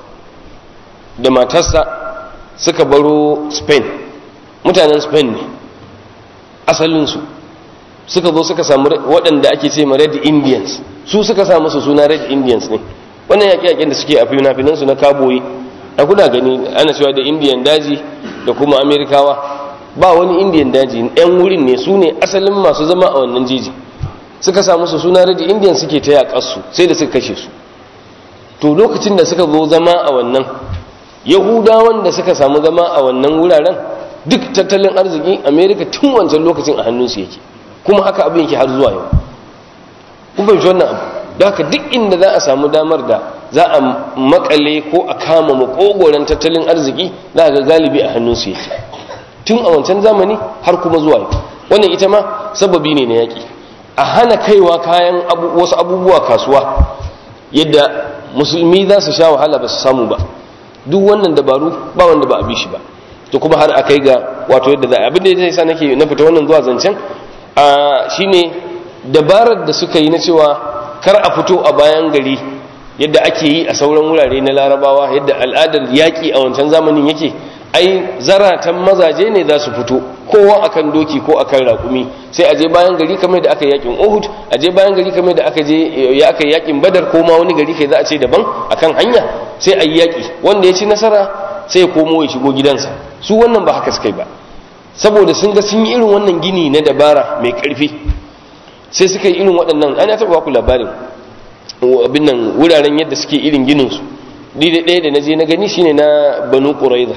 da matarsa suka baro spain mutanen spain ne asalinsu suka zo suka samu waɗanda ake ce ma red indians su suka samu su suna red indians ne wannan yaƙe-yaƙen da suke a fina-finansu na kaboyi a kuna gani ana cewa da indian daji da kuma amerikawa ba wani indian daji yan wurin ne su ne asalin masu zama a wannan jeji suka samu su suna red indians suke ta yaƙarsu sai da suka kashe su to lokacin da suka zo zama a wannan yahudawan da suka samu zama a wannan wuraren duk tattalin arziki amerika tun wancan lokacin a hannunsu yake kuma haka abin yake har zuwa yau kun fahimci wannan abu da haka duk inda za a samu damar da za a makale ko a kama makogoron tattalin arziki za a ga galibi a hannunsu yake tun a wancan zamani har kuma zuwa yau wannan ita ma sababi ne na yaƙi a hana kaiwa kayan wasu abubuwa kasuwa yadda musulmi za su sha wahala ba su samu ba duk wannan dabaru ba wanda ba a bi shi ba to kuma har a kai ga wato yadda za a abin da ya sa nake na fita wannan zuwa zancen a shine dabarar da suka yi na cewa kar a fito a bayan gari yadda ake yi a sauran wurare na larabawa yadda al'adar yaƙi a wancan zamanin yake ai zaratan mazaje ne za su fito kowa akan doki ko akan raƙumi sai a je bayan gari kamar da aka yakin Uhud a je bayan gari kamar da aka je ya aka yakin Badar ko ma wani gari kai za a ce daban akan hanya sai a yi yaki wanda ya ci nasara sai ya komo ya shigo gidansa su wannan ba haka suka yi ba saboda sun ga sun yi irin wannan gini na dabara mai ƙarfi sai suka yi irin waɗannan ana taɓa ku labarin abin nan wuraren yadda suke irin ginin su ni da ɗaya da na je na gani shine na Banu Quraiza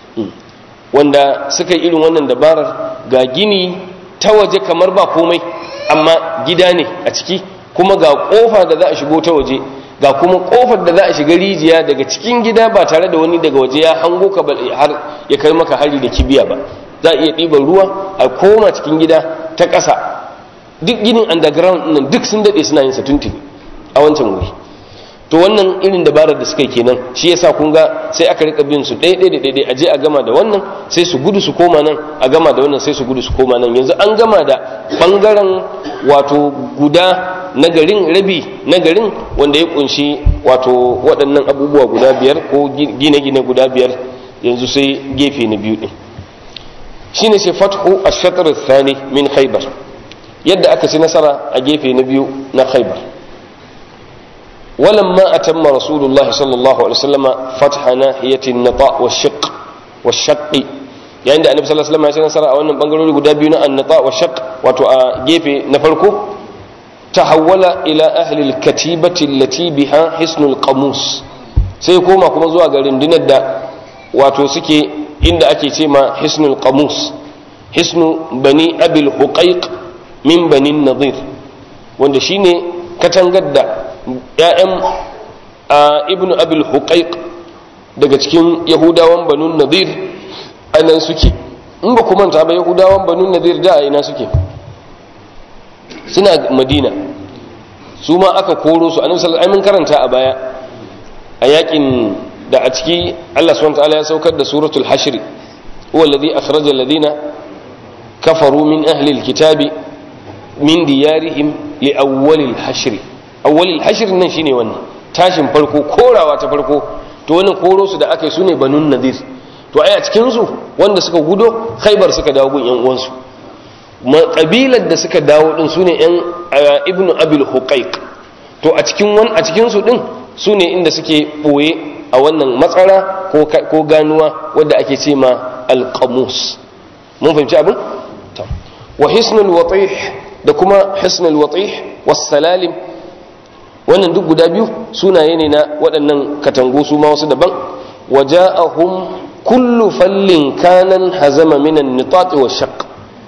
wanda suka yi irin wannan dabarar ga gini ta waje kamar ba komai amma gida ne a ciki kuma ga kofa da za a shigo ta waje ga kuma kofar da za a shiga rijiya daga cikin gida ba tare da wani daga waje ya hango ka har ya kai maka hari da kibiya ba za a iya ɗiban ruwa a koma cikin gida ta ƙasa duk ginin underground nan duk sun daɗe suna yin sa tuntuni a wancan wuri to wannan irin dabarar da suka yi kenan shi yasa kun ga sai aka rika bin su ɗaya ɗaya da ɗaya aje a gama da wannan sai su gudu su koma nan a gama da wannan sai su gudu su koma nan yanzu an gama da bangaren wato guda na garin rabi na garin wanda ya kunshi wato waɗannan abubuwa guda biyar ko gine-gine guda biyar yanzu sai gefe na biyu ɗin shine sai fathu ash-shatr ath-thani min khaybar yadda aka ci nasara a gefe na biyu na khaybar ولما أتم رسول الله صلى الله عليه وسلم فتح ناحية النطاء والشق والشق يعني النبي صلى الله عليه وسلم ya nasara a wannan bangarori guda biyu na annata wa shaq wato a gefe na farko tahawwala ila ahli al-katibati allati biha hisnul qamus sai koma kuma zuwa ga rundunar da wato suke inda ake ce ma hisnul qamus hisnu bani abil huqaiq min bani nadir wanda shine katangar da ‘ya'yan ibn abil huqaiq daga cikin yahudawan banun nadir a nan suke in ba manta ba yahudawan banun nadir da a ina suke suna madina su ma aka koro su annabi sallallahu alaihi karanta a baya a yakin da a ciki Allah subhanahu wa ta'ala ya saukar da suratul hashr huwa alladhi akhraja alladhina kafaru min ahli alkitabi min diyarihim li awwalil hashr awwalil hashr nan shine wannan tashin farko korawa ta farko to wannan koro su da aka yi sune banun nadir to ai a cikin su wanda suka gudo khaybar suka dawo gun yan uwansu kabilar da suka dawo din sune yan ibnu abil huqaiq to a cikin wan a cikin su din sune inda suke boye a wannan matsara ko ko ganuwa wanda ake ce ma alqamus mun fahimci abin wa hisnul watih da kuma hisnul watih was salalim wannan duk guda biyu sunaye ne na waɗannan katangu su ma wasu daban waja'ahum kullu fallin kanan hazama minan nitat wa shaq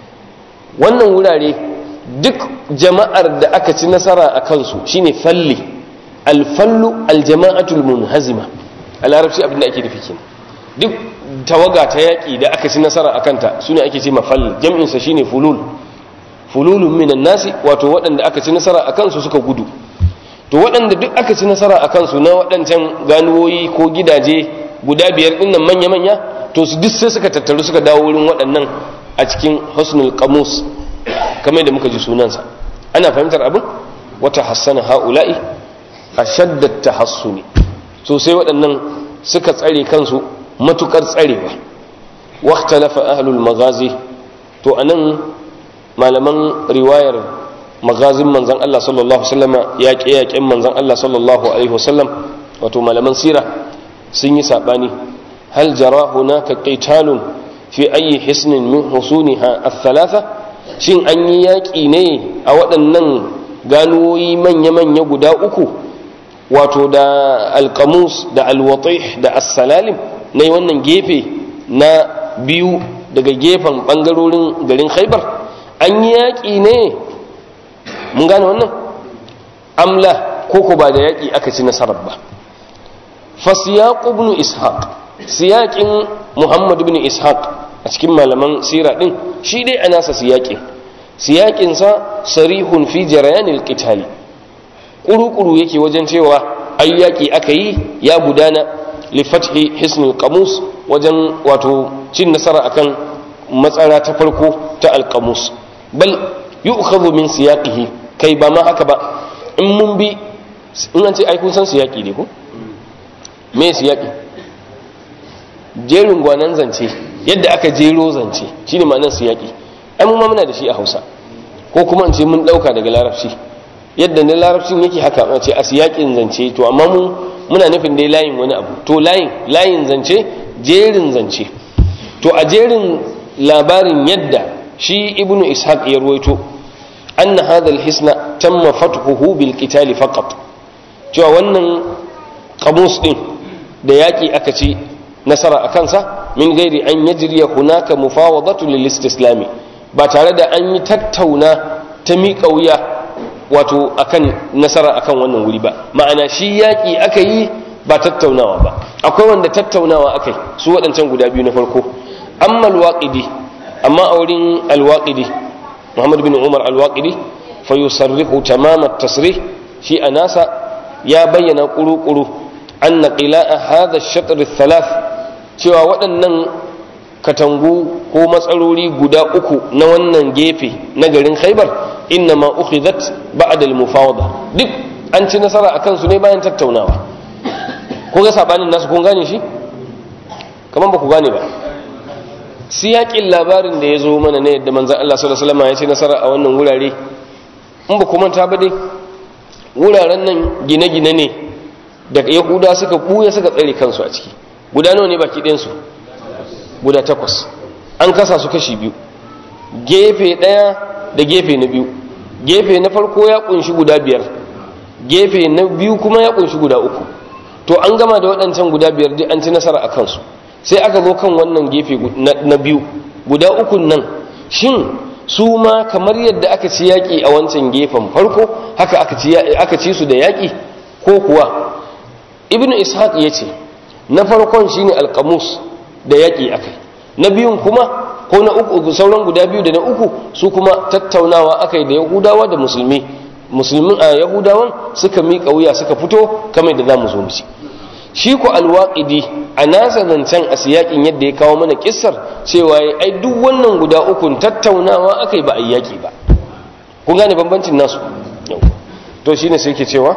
wannan wurare duk jama'ar da aka ci nasara a kansu shine falli alfallu aljama'atul munhazima a larabci abin da ake nufi kenan duk tawaga ta yaƙi da aka ci nasara a kanta su ne ake ce mafalli jam'insa shine fulul fululun minan nasi wato waɗanda aka ci nasara a kansu suka gudu to waɗanda duk aka ci nasara a kansu na waɗancan ganuwoyi ko gidaje guda biyar ɗin nan manya-manya to su duk sai suka tattaru suka dawo wurin waɗannan a cikin husnul qamus kamar da muka ji sunansa ana fahimtar abin wata hassana ha'ula'i a shaddat tahassuni so sai waɗannan suka tsare kansu matukar tsarewa waqtalafa ahlul magazi to anan malaman riwayar magazin manzan Allah sallallahu alaihi wasallam yaƙe yaƙen manzan Allah sallallahu alaihi wasallam wato malaman sira sun yi sabani hal jara hunaka qitalun fi ayi hisnin min husuniha ath-thalatha shin an yi yaƙi ne a waɗannan ganuwoyi manya-manya guda uku wato da alkamus da alwatih da assalalim na yi wannan gefe na biyu daga gefen ɓangarorin garin khaibar an yi yaƙi ne mun gane wannan amla ko ko ba da yaƙi aka ci nasarar ba fasiyaƙu ibn ishaq siyaƙin muhammad ibn ishaq a cikin malaman sira ɗin shi dai a nasa siyaƙin siyaƙinsa sarihun fi jarayanil qitali kuru-kuru yake wajen cewa ayyaki aka yi ya gudana lifathi hisnul qamus wajen wato cin nasara akan matsara ta farko ta alqamus bal yu'khadhu min siyaqihi kai ba ma haka ba in mun bi in an ce ai kun san siyaqi ne ko me siyaqi jerin gwanan zance yadda aka jero zance shine ma'anar siyaqi ai mun ma muna da shi a Hausa ko kuma in ce mun dauka daga Larabci yadda na larabcin yake haka a ce a siyakin zance to amma mu muna nufin dai layin wani abu to layin layin zance jerin zance to a jerin labarin yadda shi ibnu ishaq ya ruwaito anna hadha alhisna tamma fathuhu bil qital faqat cewa wannan qamus din da yaki aka ci nasara a kansa min gairi an yajriya hunaka mufawadatu lil istislami ba tare da an yi tattauna ta miƙa wuya wato akan nasara akan wannan wuri ba ma'ana shi yaƙi aka yi ba tattaunawa ba akwai wanda tattaunawa aka yi su waɗancan guda biyu na farko amma alwaƙidi amma a wurin alwaƙidi muhammad bin umar alwaƙidi fa yusarrihu tamama tasrih shi a nasa ya bayyana ƙuru-ƙuru an na ƙila'a hada shatar thalath cewa waɗannan katangu ko matsarori guda uku na wannan gefe na garin khaibar inna ma ukhidhat ba'da al-mufawada duk an ci nasara akan su ne bayan tattaunawa ko ga sabanin nasu kun gane shi kaman ba ku gane ba siyakin labarin da ya zo mana ne yadda manzon Allah sallallahu alaihi wasallam ya ci nasara a wannan wurare in ba ku manta ba dai wuraren nan gine-gine ne da yahuda suka buya suka tsare kansu a ciki guda nawa ne baki ɗayan su guda takwas an kasa su kashi biyu gefe ɗaya da gefe na biyu gefe na farko ya kunshi guda biyar gefe na biyu kuma ya kunshi guda uku to an gama da waɗancan guda biyar duk an ci nasara a kansu sai aka zo kan wannan gefe na biyu guda ukun nan shin su ma kamar yadda aka ci yaƙi a wancan gefen farko haka aka ci su da yaƙi ko kuwa ibnu ishaq ya ce na farkon shine alƙamus da yaƙi akai na biyun kuma ko na uku sauran guda biyu da na uku su kuma tattaunawa akai da yahudawa da musulmi musulmin a yahudawan suka miƙa wuya suka fito kamar da za mu zo musu shi ku alwaƙidi a nasa zancen a siyaƙin yadda ya kawo mana kissar cewa ya ai duk wannan guda ukun tattaunawa akai ba a yaƙi ba kun gane bambancin nasu to shine sai ke cewa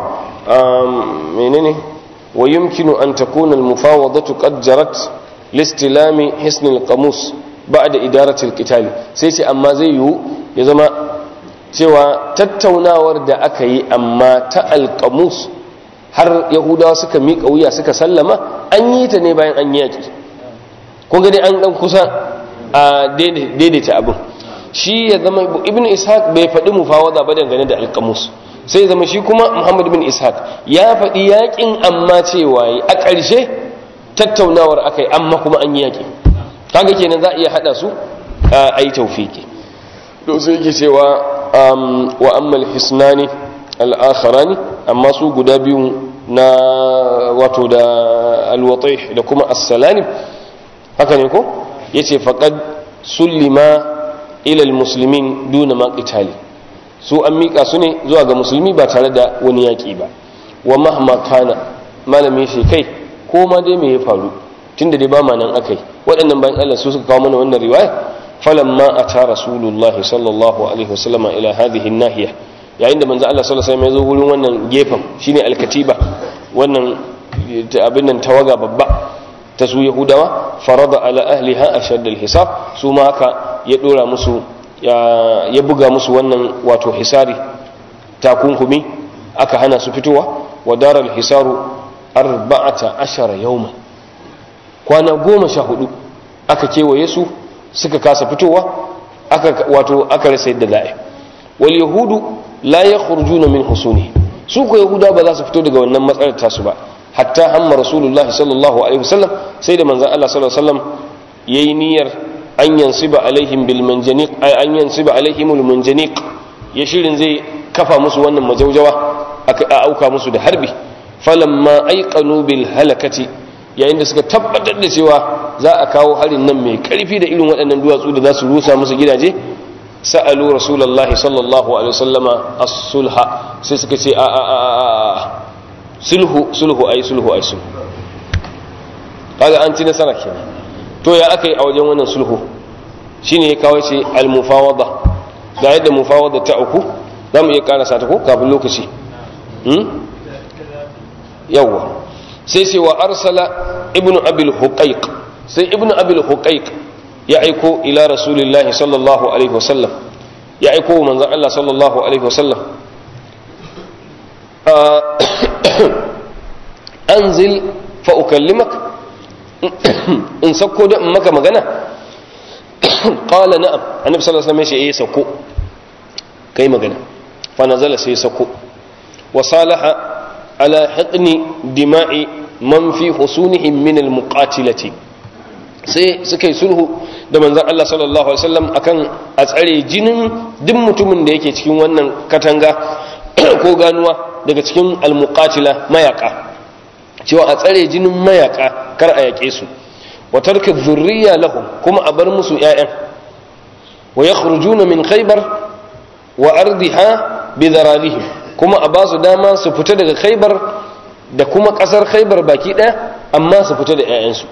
menene wa yumkinu an takuna al-mufawadatu qad jarat listilami hisnil qamus ba'da idaratil qitali sai ce amma zai yiwu ya zama cewa tattaunawar da aka yi amma ta alqamus har yahudawa suka miƙa wuya suka sallama an yi ta ne bayan an yaki kun ga dai an dan kusa a daidaita abin shi ya zama ibnu ishaq bai faɗi mufawada ba dangane da alqamus sai zama shi kuma muhammad bin ishaq ya faɗi yakin amma cewa a ƙarshe tattaunawar akai amma kuma an yaki kaga kenan za a iya hada su a yi taufiki to sai yake cewa wa ammal hisnani al-akharani amma su guda biyu na wato da al-watih da kuma as-salam haka ne ko yace faqad sullima ila al-muslimin duna ma qitali su an mika su ne zuwa ga musulmi ba tare da wani yaki ba wa mahma kana malami shi kai ko ma dai me ya faru tunda dai ba ma nan akai waɗannan bayan Allah su suka kawo mana wannan riwaya falamma ata rasulullahi sallallahu alaihi wasallama ila hadhihi nahiya yayin da manzo Allah sallallahu alaihi wasallam ya zo wurin wannan gefen shine alkatiba wannan abin nan tawaga babba ta su yahudawa farada ala ahliha ashad alhisab su ma haka ya dora musu ya buga musu wannan wato hisari takunkumi aka hana su fitowa wa daral hisaru arba'ata ashara yawman kwana goma sha hudu aka kewaye su suka kasa fitowa aka wato aka rasa yadda za'a wal yahudu la yakhrujuna min husuni su ko yahuda ba za su fito daga wannan matsalar tasu ba hatta hamma rasulullah sallallahu alaihi wasallam sai da manzon Allah sallallahu alaihi wasallam yayi niyyar an yansiba alaihim bil manjaniq ay an yansiba alaihim al manjaniq ya shirin zai kafa musu wannan majaujawa aka auka musu da harbi falamma aiqanu bil halakati yayin da suka tabbatar da cewa za a kawo harin nan mai karfi da irin waɗannan duwatsu da za su rusa musu gidaje sa'alu rasulullahi sallallahu alaihi wasallama as-sulha sai suka ce a a a sulhu sulhu ai sulhu ai sulhu kaga an ci nasara kenan to ya aka yi a wajen wannan sulhu shine ya kawo ce al-mufawada da yadda mufawada ta uku za mu iya karasa ta ko kafin lokaci yawwa sai ce wa arsala ibnu abil huqaiq sai ibnu abil huqaiq ya aiko ila rasulillahi sallallahu alaihi wasallam ya aiko wa manzon Allah sallallahu alaihi wasallam anzil fa ukallimak in sako da maka magana qala na'am annabi sallallahu alaihi wasallam ya ce eh sako kai magana fa nazala sai sako wa salaha ala hiqni dima'i man fi husunihim min al-muqatilati sai suka yi sulhu da manzon Allah sallallahu alaihi wasallam akan a tsare jinin duk mutumin da yake cikin wannan katanga ko ganuwa daga cikin al-muqatila mayaka cewa a tsare jinin mayaka kar a yake su wa tarka dhurriya lahum kuma a bar musu ƴaƴan wa yakhrujuna min khaybar wa ardiha bi dhararihim kuma a ba su dama su fita daga khaybar da kuma kasar khaybar baki daya amma su fita da ƴaƴansu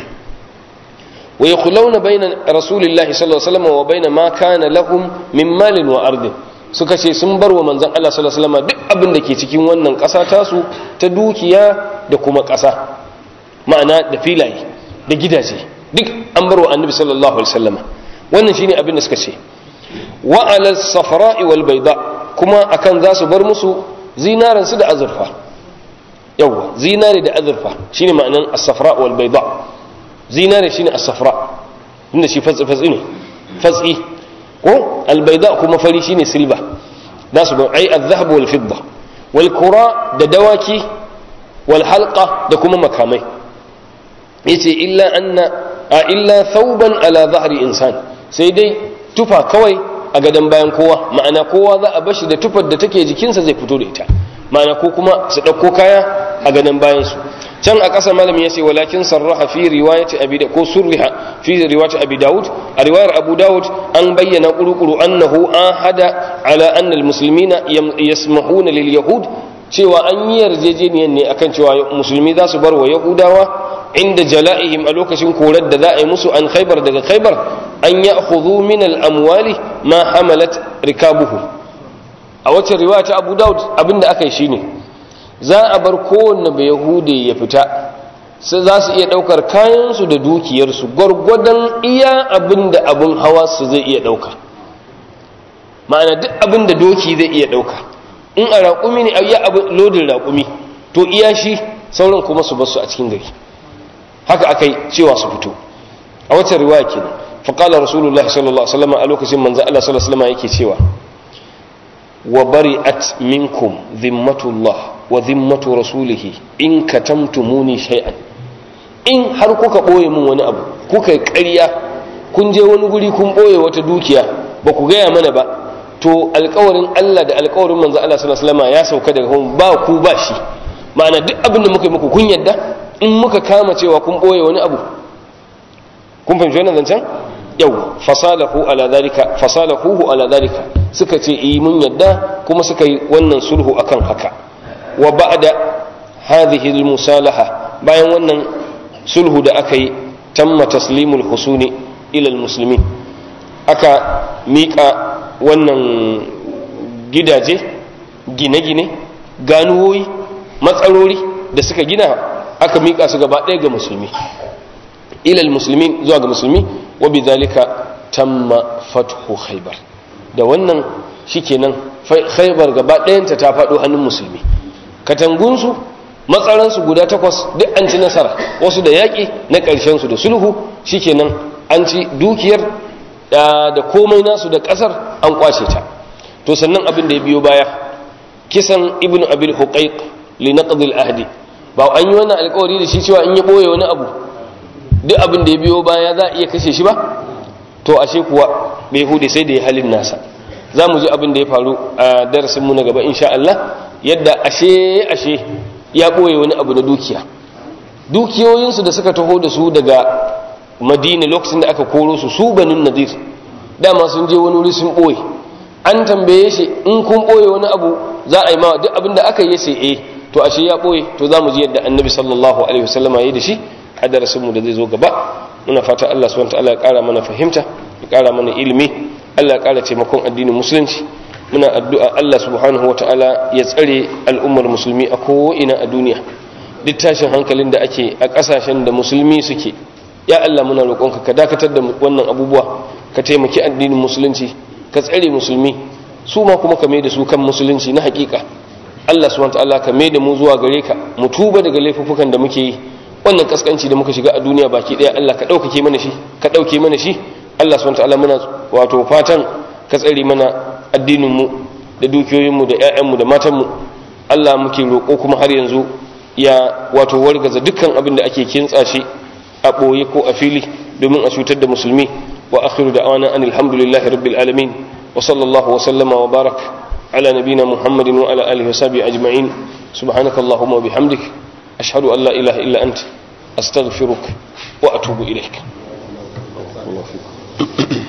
wa yakhuluna bayna rasulillahi sallallahu alaihi wasallam wa bayna ma kana lahum min malin wa ardin suka ce sun bar wa manzon Allah sallallahu alaihi wasallam duk abin da ke cikin wannan ƙasa tasu ta dukiya da kuma ƙasa ma'ana da filaye da gidaje duk an bar wa annabi sallallahu alaihi wasallam wannan shine abin da suka ce wa ala safra'i wal bayda kuma akan za su bar musu zinaran su da azurfa yawa zinare da azurfa shine ma'anan as-safra wal bayda zinare shine as-safra inda shi fatsi fatsi ne fatsi ko al-bayda kuma fari shine silba za su bar ai az-zahab wal fidda wal kura da dawaki wal halqa da kuma makamai yace illa anna a illa thawban ala dhahri insan sai dai tufa kawai a gadon bayan kowa ma'ana kowa za a bashi da tufar da take jikinsa zai fito da ita ma'ana ko kuma su ɗauko kaya a gadon bayansu can a ƙasa malami ya ce walakin sarraha fi riwayati abi da ko surriha fi riwayati abi daud a riwayar abu daud an bayyana kurukuru annahu an hada ala anna almuslimina yasmahuna lil yahud cewa an yi yarjejeniyar ne akan cewa musulmi za su bar wa yahudawa inda jala'ihim a lokacin korar da za a yi musu an khaibar daga khaibar an ya hudu min al'amwali ma hamalat rikabuhu a wacce riwaya ta abu daud abinda aka yi shi ne za a bar kowanne bai yahude ya fita sai za su iya ɗaukar kayansu da dukiyarsu gwargwadon iya abinda abin hawa su zai iya ɗauka ma'ana duk abinda doki zai iya ɗauka in a raƙumi ne a yi abin lodin raƙumi to iya shi sauran kuma su basu a cikin gari haka aka yi cewa su fito a wacce riwaya kenan faƙala rasulullahi sallallahu alaihi wasallam a lokacin manzo Allah sallallahu alaihi wasallam yake cewa wa bari'at minkum dhimmatullah wa dhimmatu rasulihi in katamtumuni shay'an in har kuka boye min wani abu kuka ƙarya kun je wani guri kun boye wata dukiya ba ku gaya mana ba to alƙawarin Allah da alƙawarin manzo Allah sallallahu alaihi wasallam ya sauka daga kun ba ku ba shi ma'ana duk abin da muka yi muku kun yadda in muka kama cewa kun boye wani abu kun fahimci wannan zancen yau fasalahu ala dalika fasalahu ala dalika suka ce eh mun yadda kuma suka yi wannan sulhu akan haka wa ba'da hadhihi almusalaha bayan wannan sulhu da aka yi tamma taslimul husuni ila almuslimin aka mika wannan gidaje gine-gine ganuwoyi matsarori da suka gina aka mika su gaba ɗaya ga musulmi ilal musulmin zuwa ga musulmi wa bidhalika tamma fathu khaybar da wannan shikenan khaybar gaba ɗayanta ta faɗo hannun musulmi katangunsu matsaransu guda takwas duk an ci nasara wasu da yaƙi na ƙarshen su da sulhu shikenan an ci dukiyar da komai nasu da ƙasar an kwashe ta to sannan abin da ya biyo baya kisan ibnu abil huqaiq li naqd al ahdi ba an yi wannan alƙawari da shi cewa in ya boye wani abu duk abin da ya biyo baya za a iya kashe shi ba to ashe kuwa bai hude sai da ya halin nasa za mu ji abin da ya faru a darasin mu na gaba insha Allah yadda ashe ashe ya boye wani abu na dukiya dukiyoyinsu da suka taho da su daga madina lokacin da aka koro su su banin nadir dama sun je wani wuri sun boye an tambaye shi in kun boye wani abu za a yi ma duk abin da aka yi sai eh to ashe ya boye to za mu ji yadda annabi sallallahu alaihi wasallama ya yi da shi a darasinmu da zai zo gaba muna fata Allah subhanahu wataala ya kara mana fahimta ya kara mana ilimi Allah ya kara taimakon addinin musulunci muna addu'a Allah subhanahu wataala ya tsare al'ummar musulmi a ko'ina a duniya duk tashin hankalin da ake a kasashen da musulmi suke ya Allah muna roƙonka ka dakatar da wannan abubuwa ka taimaki addinin musulunci ka tsare musulmi su ma kuma ka mai da su kan musulunci na hakika Allah subhanahu wataala ka mai da mu zuwa gare ka mu tuba daga laifuffukan da muke yi wannan kaskanci da muka shiga a duniya baki daya Allah ka ɗaukake mana shi ka ɗauke mana shi Allah subhanahu wataala muna wato fatan ka tsare mana addinin mu da dukiyoyin mu da ƴaƴan mu da matan mu Allah muke roƙo kuma har yanzu ya wato wargaza dukkan abin da ake kintsa shi a ɓoye ko a fili domin a cutar da musulmi wa akhiru da'wana anil hamdulillahi rabbil alamin wa sallallahu wa sallama wa barak ala nabina muhammadin wa ala alihi wa sahbihi ajma'in subhanakallahumma wa bihamdik أشهد أن لا إله إلا أنت أستغفرك وأتوب إليك الله فيكم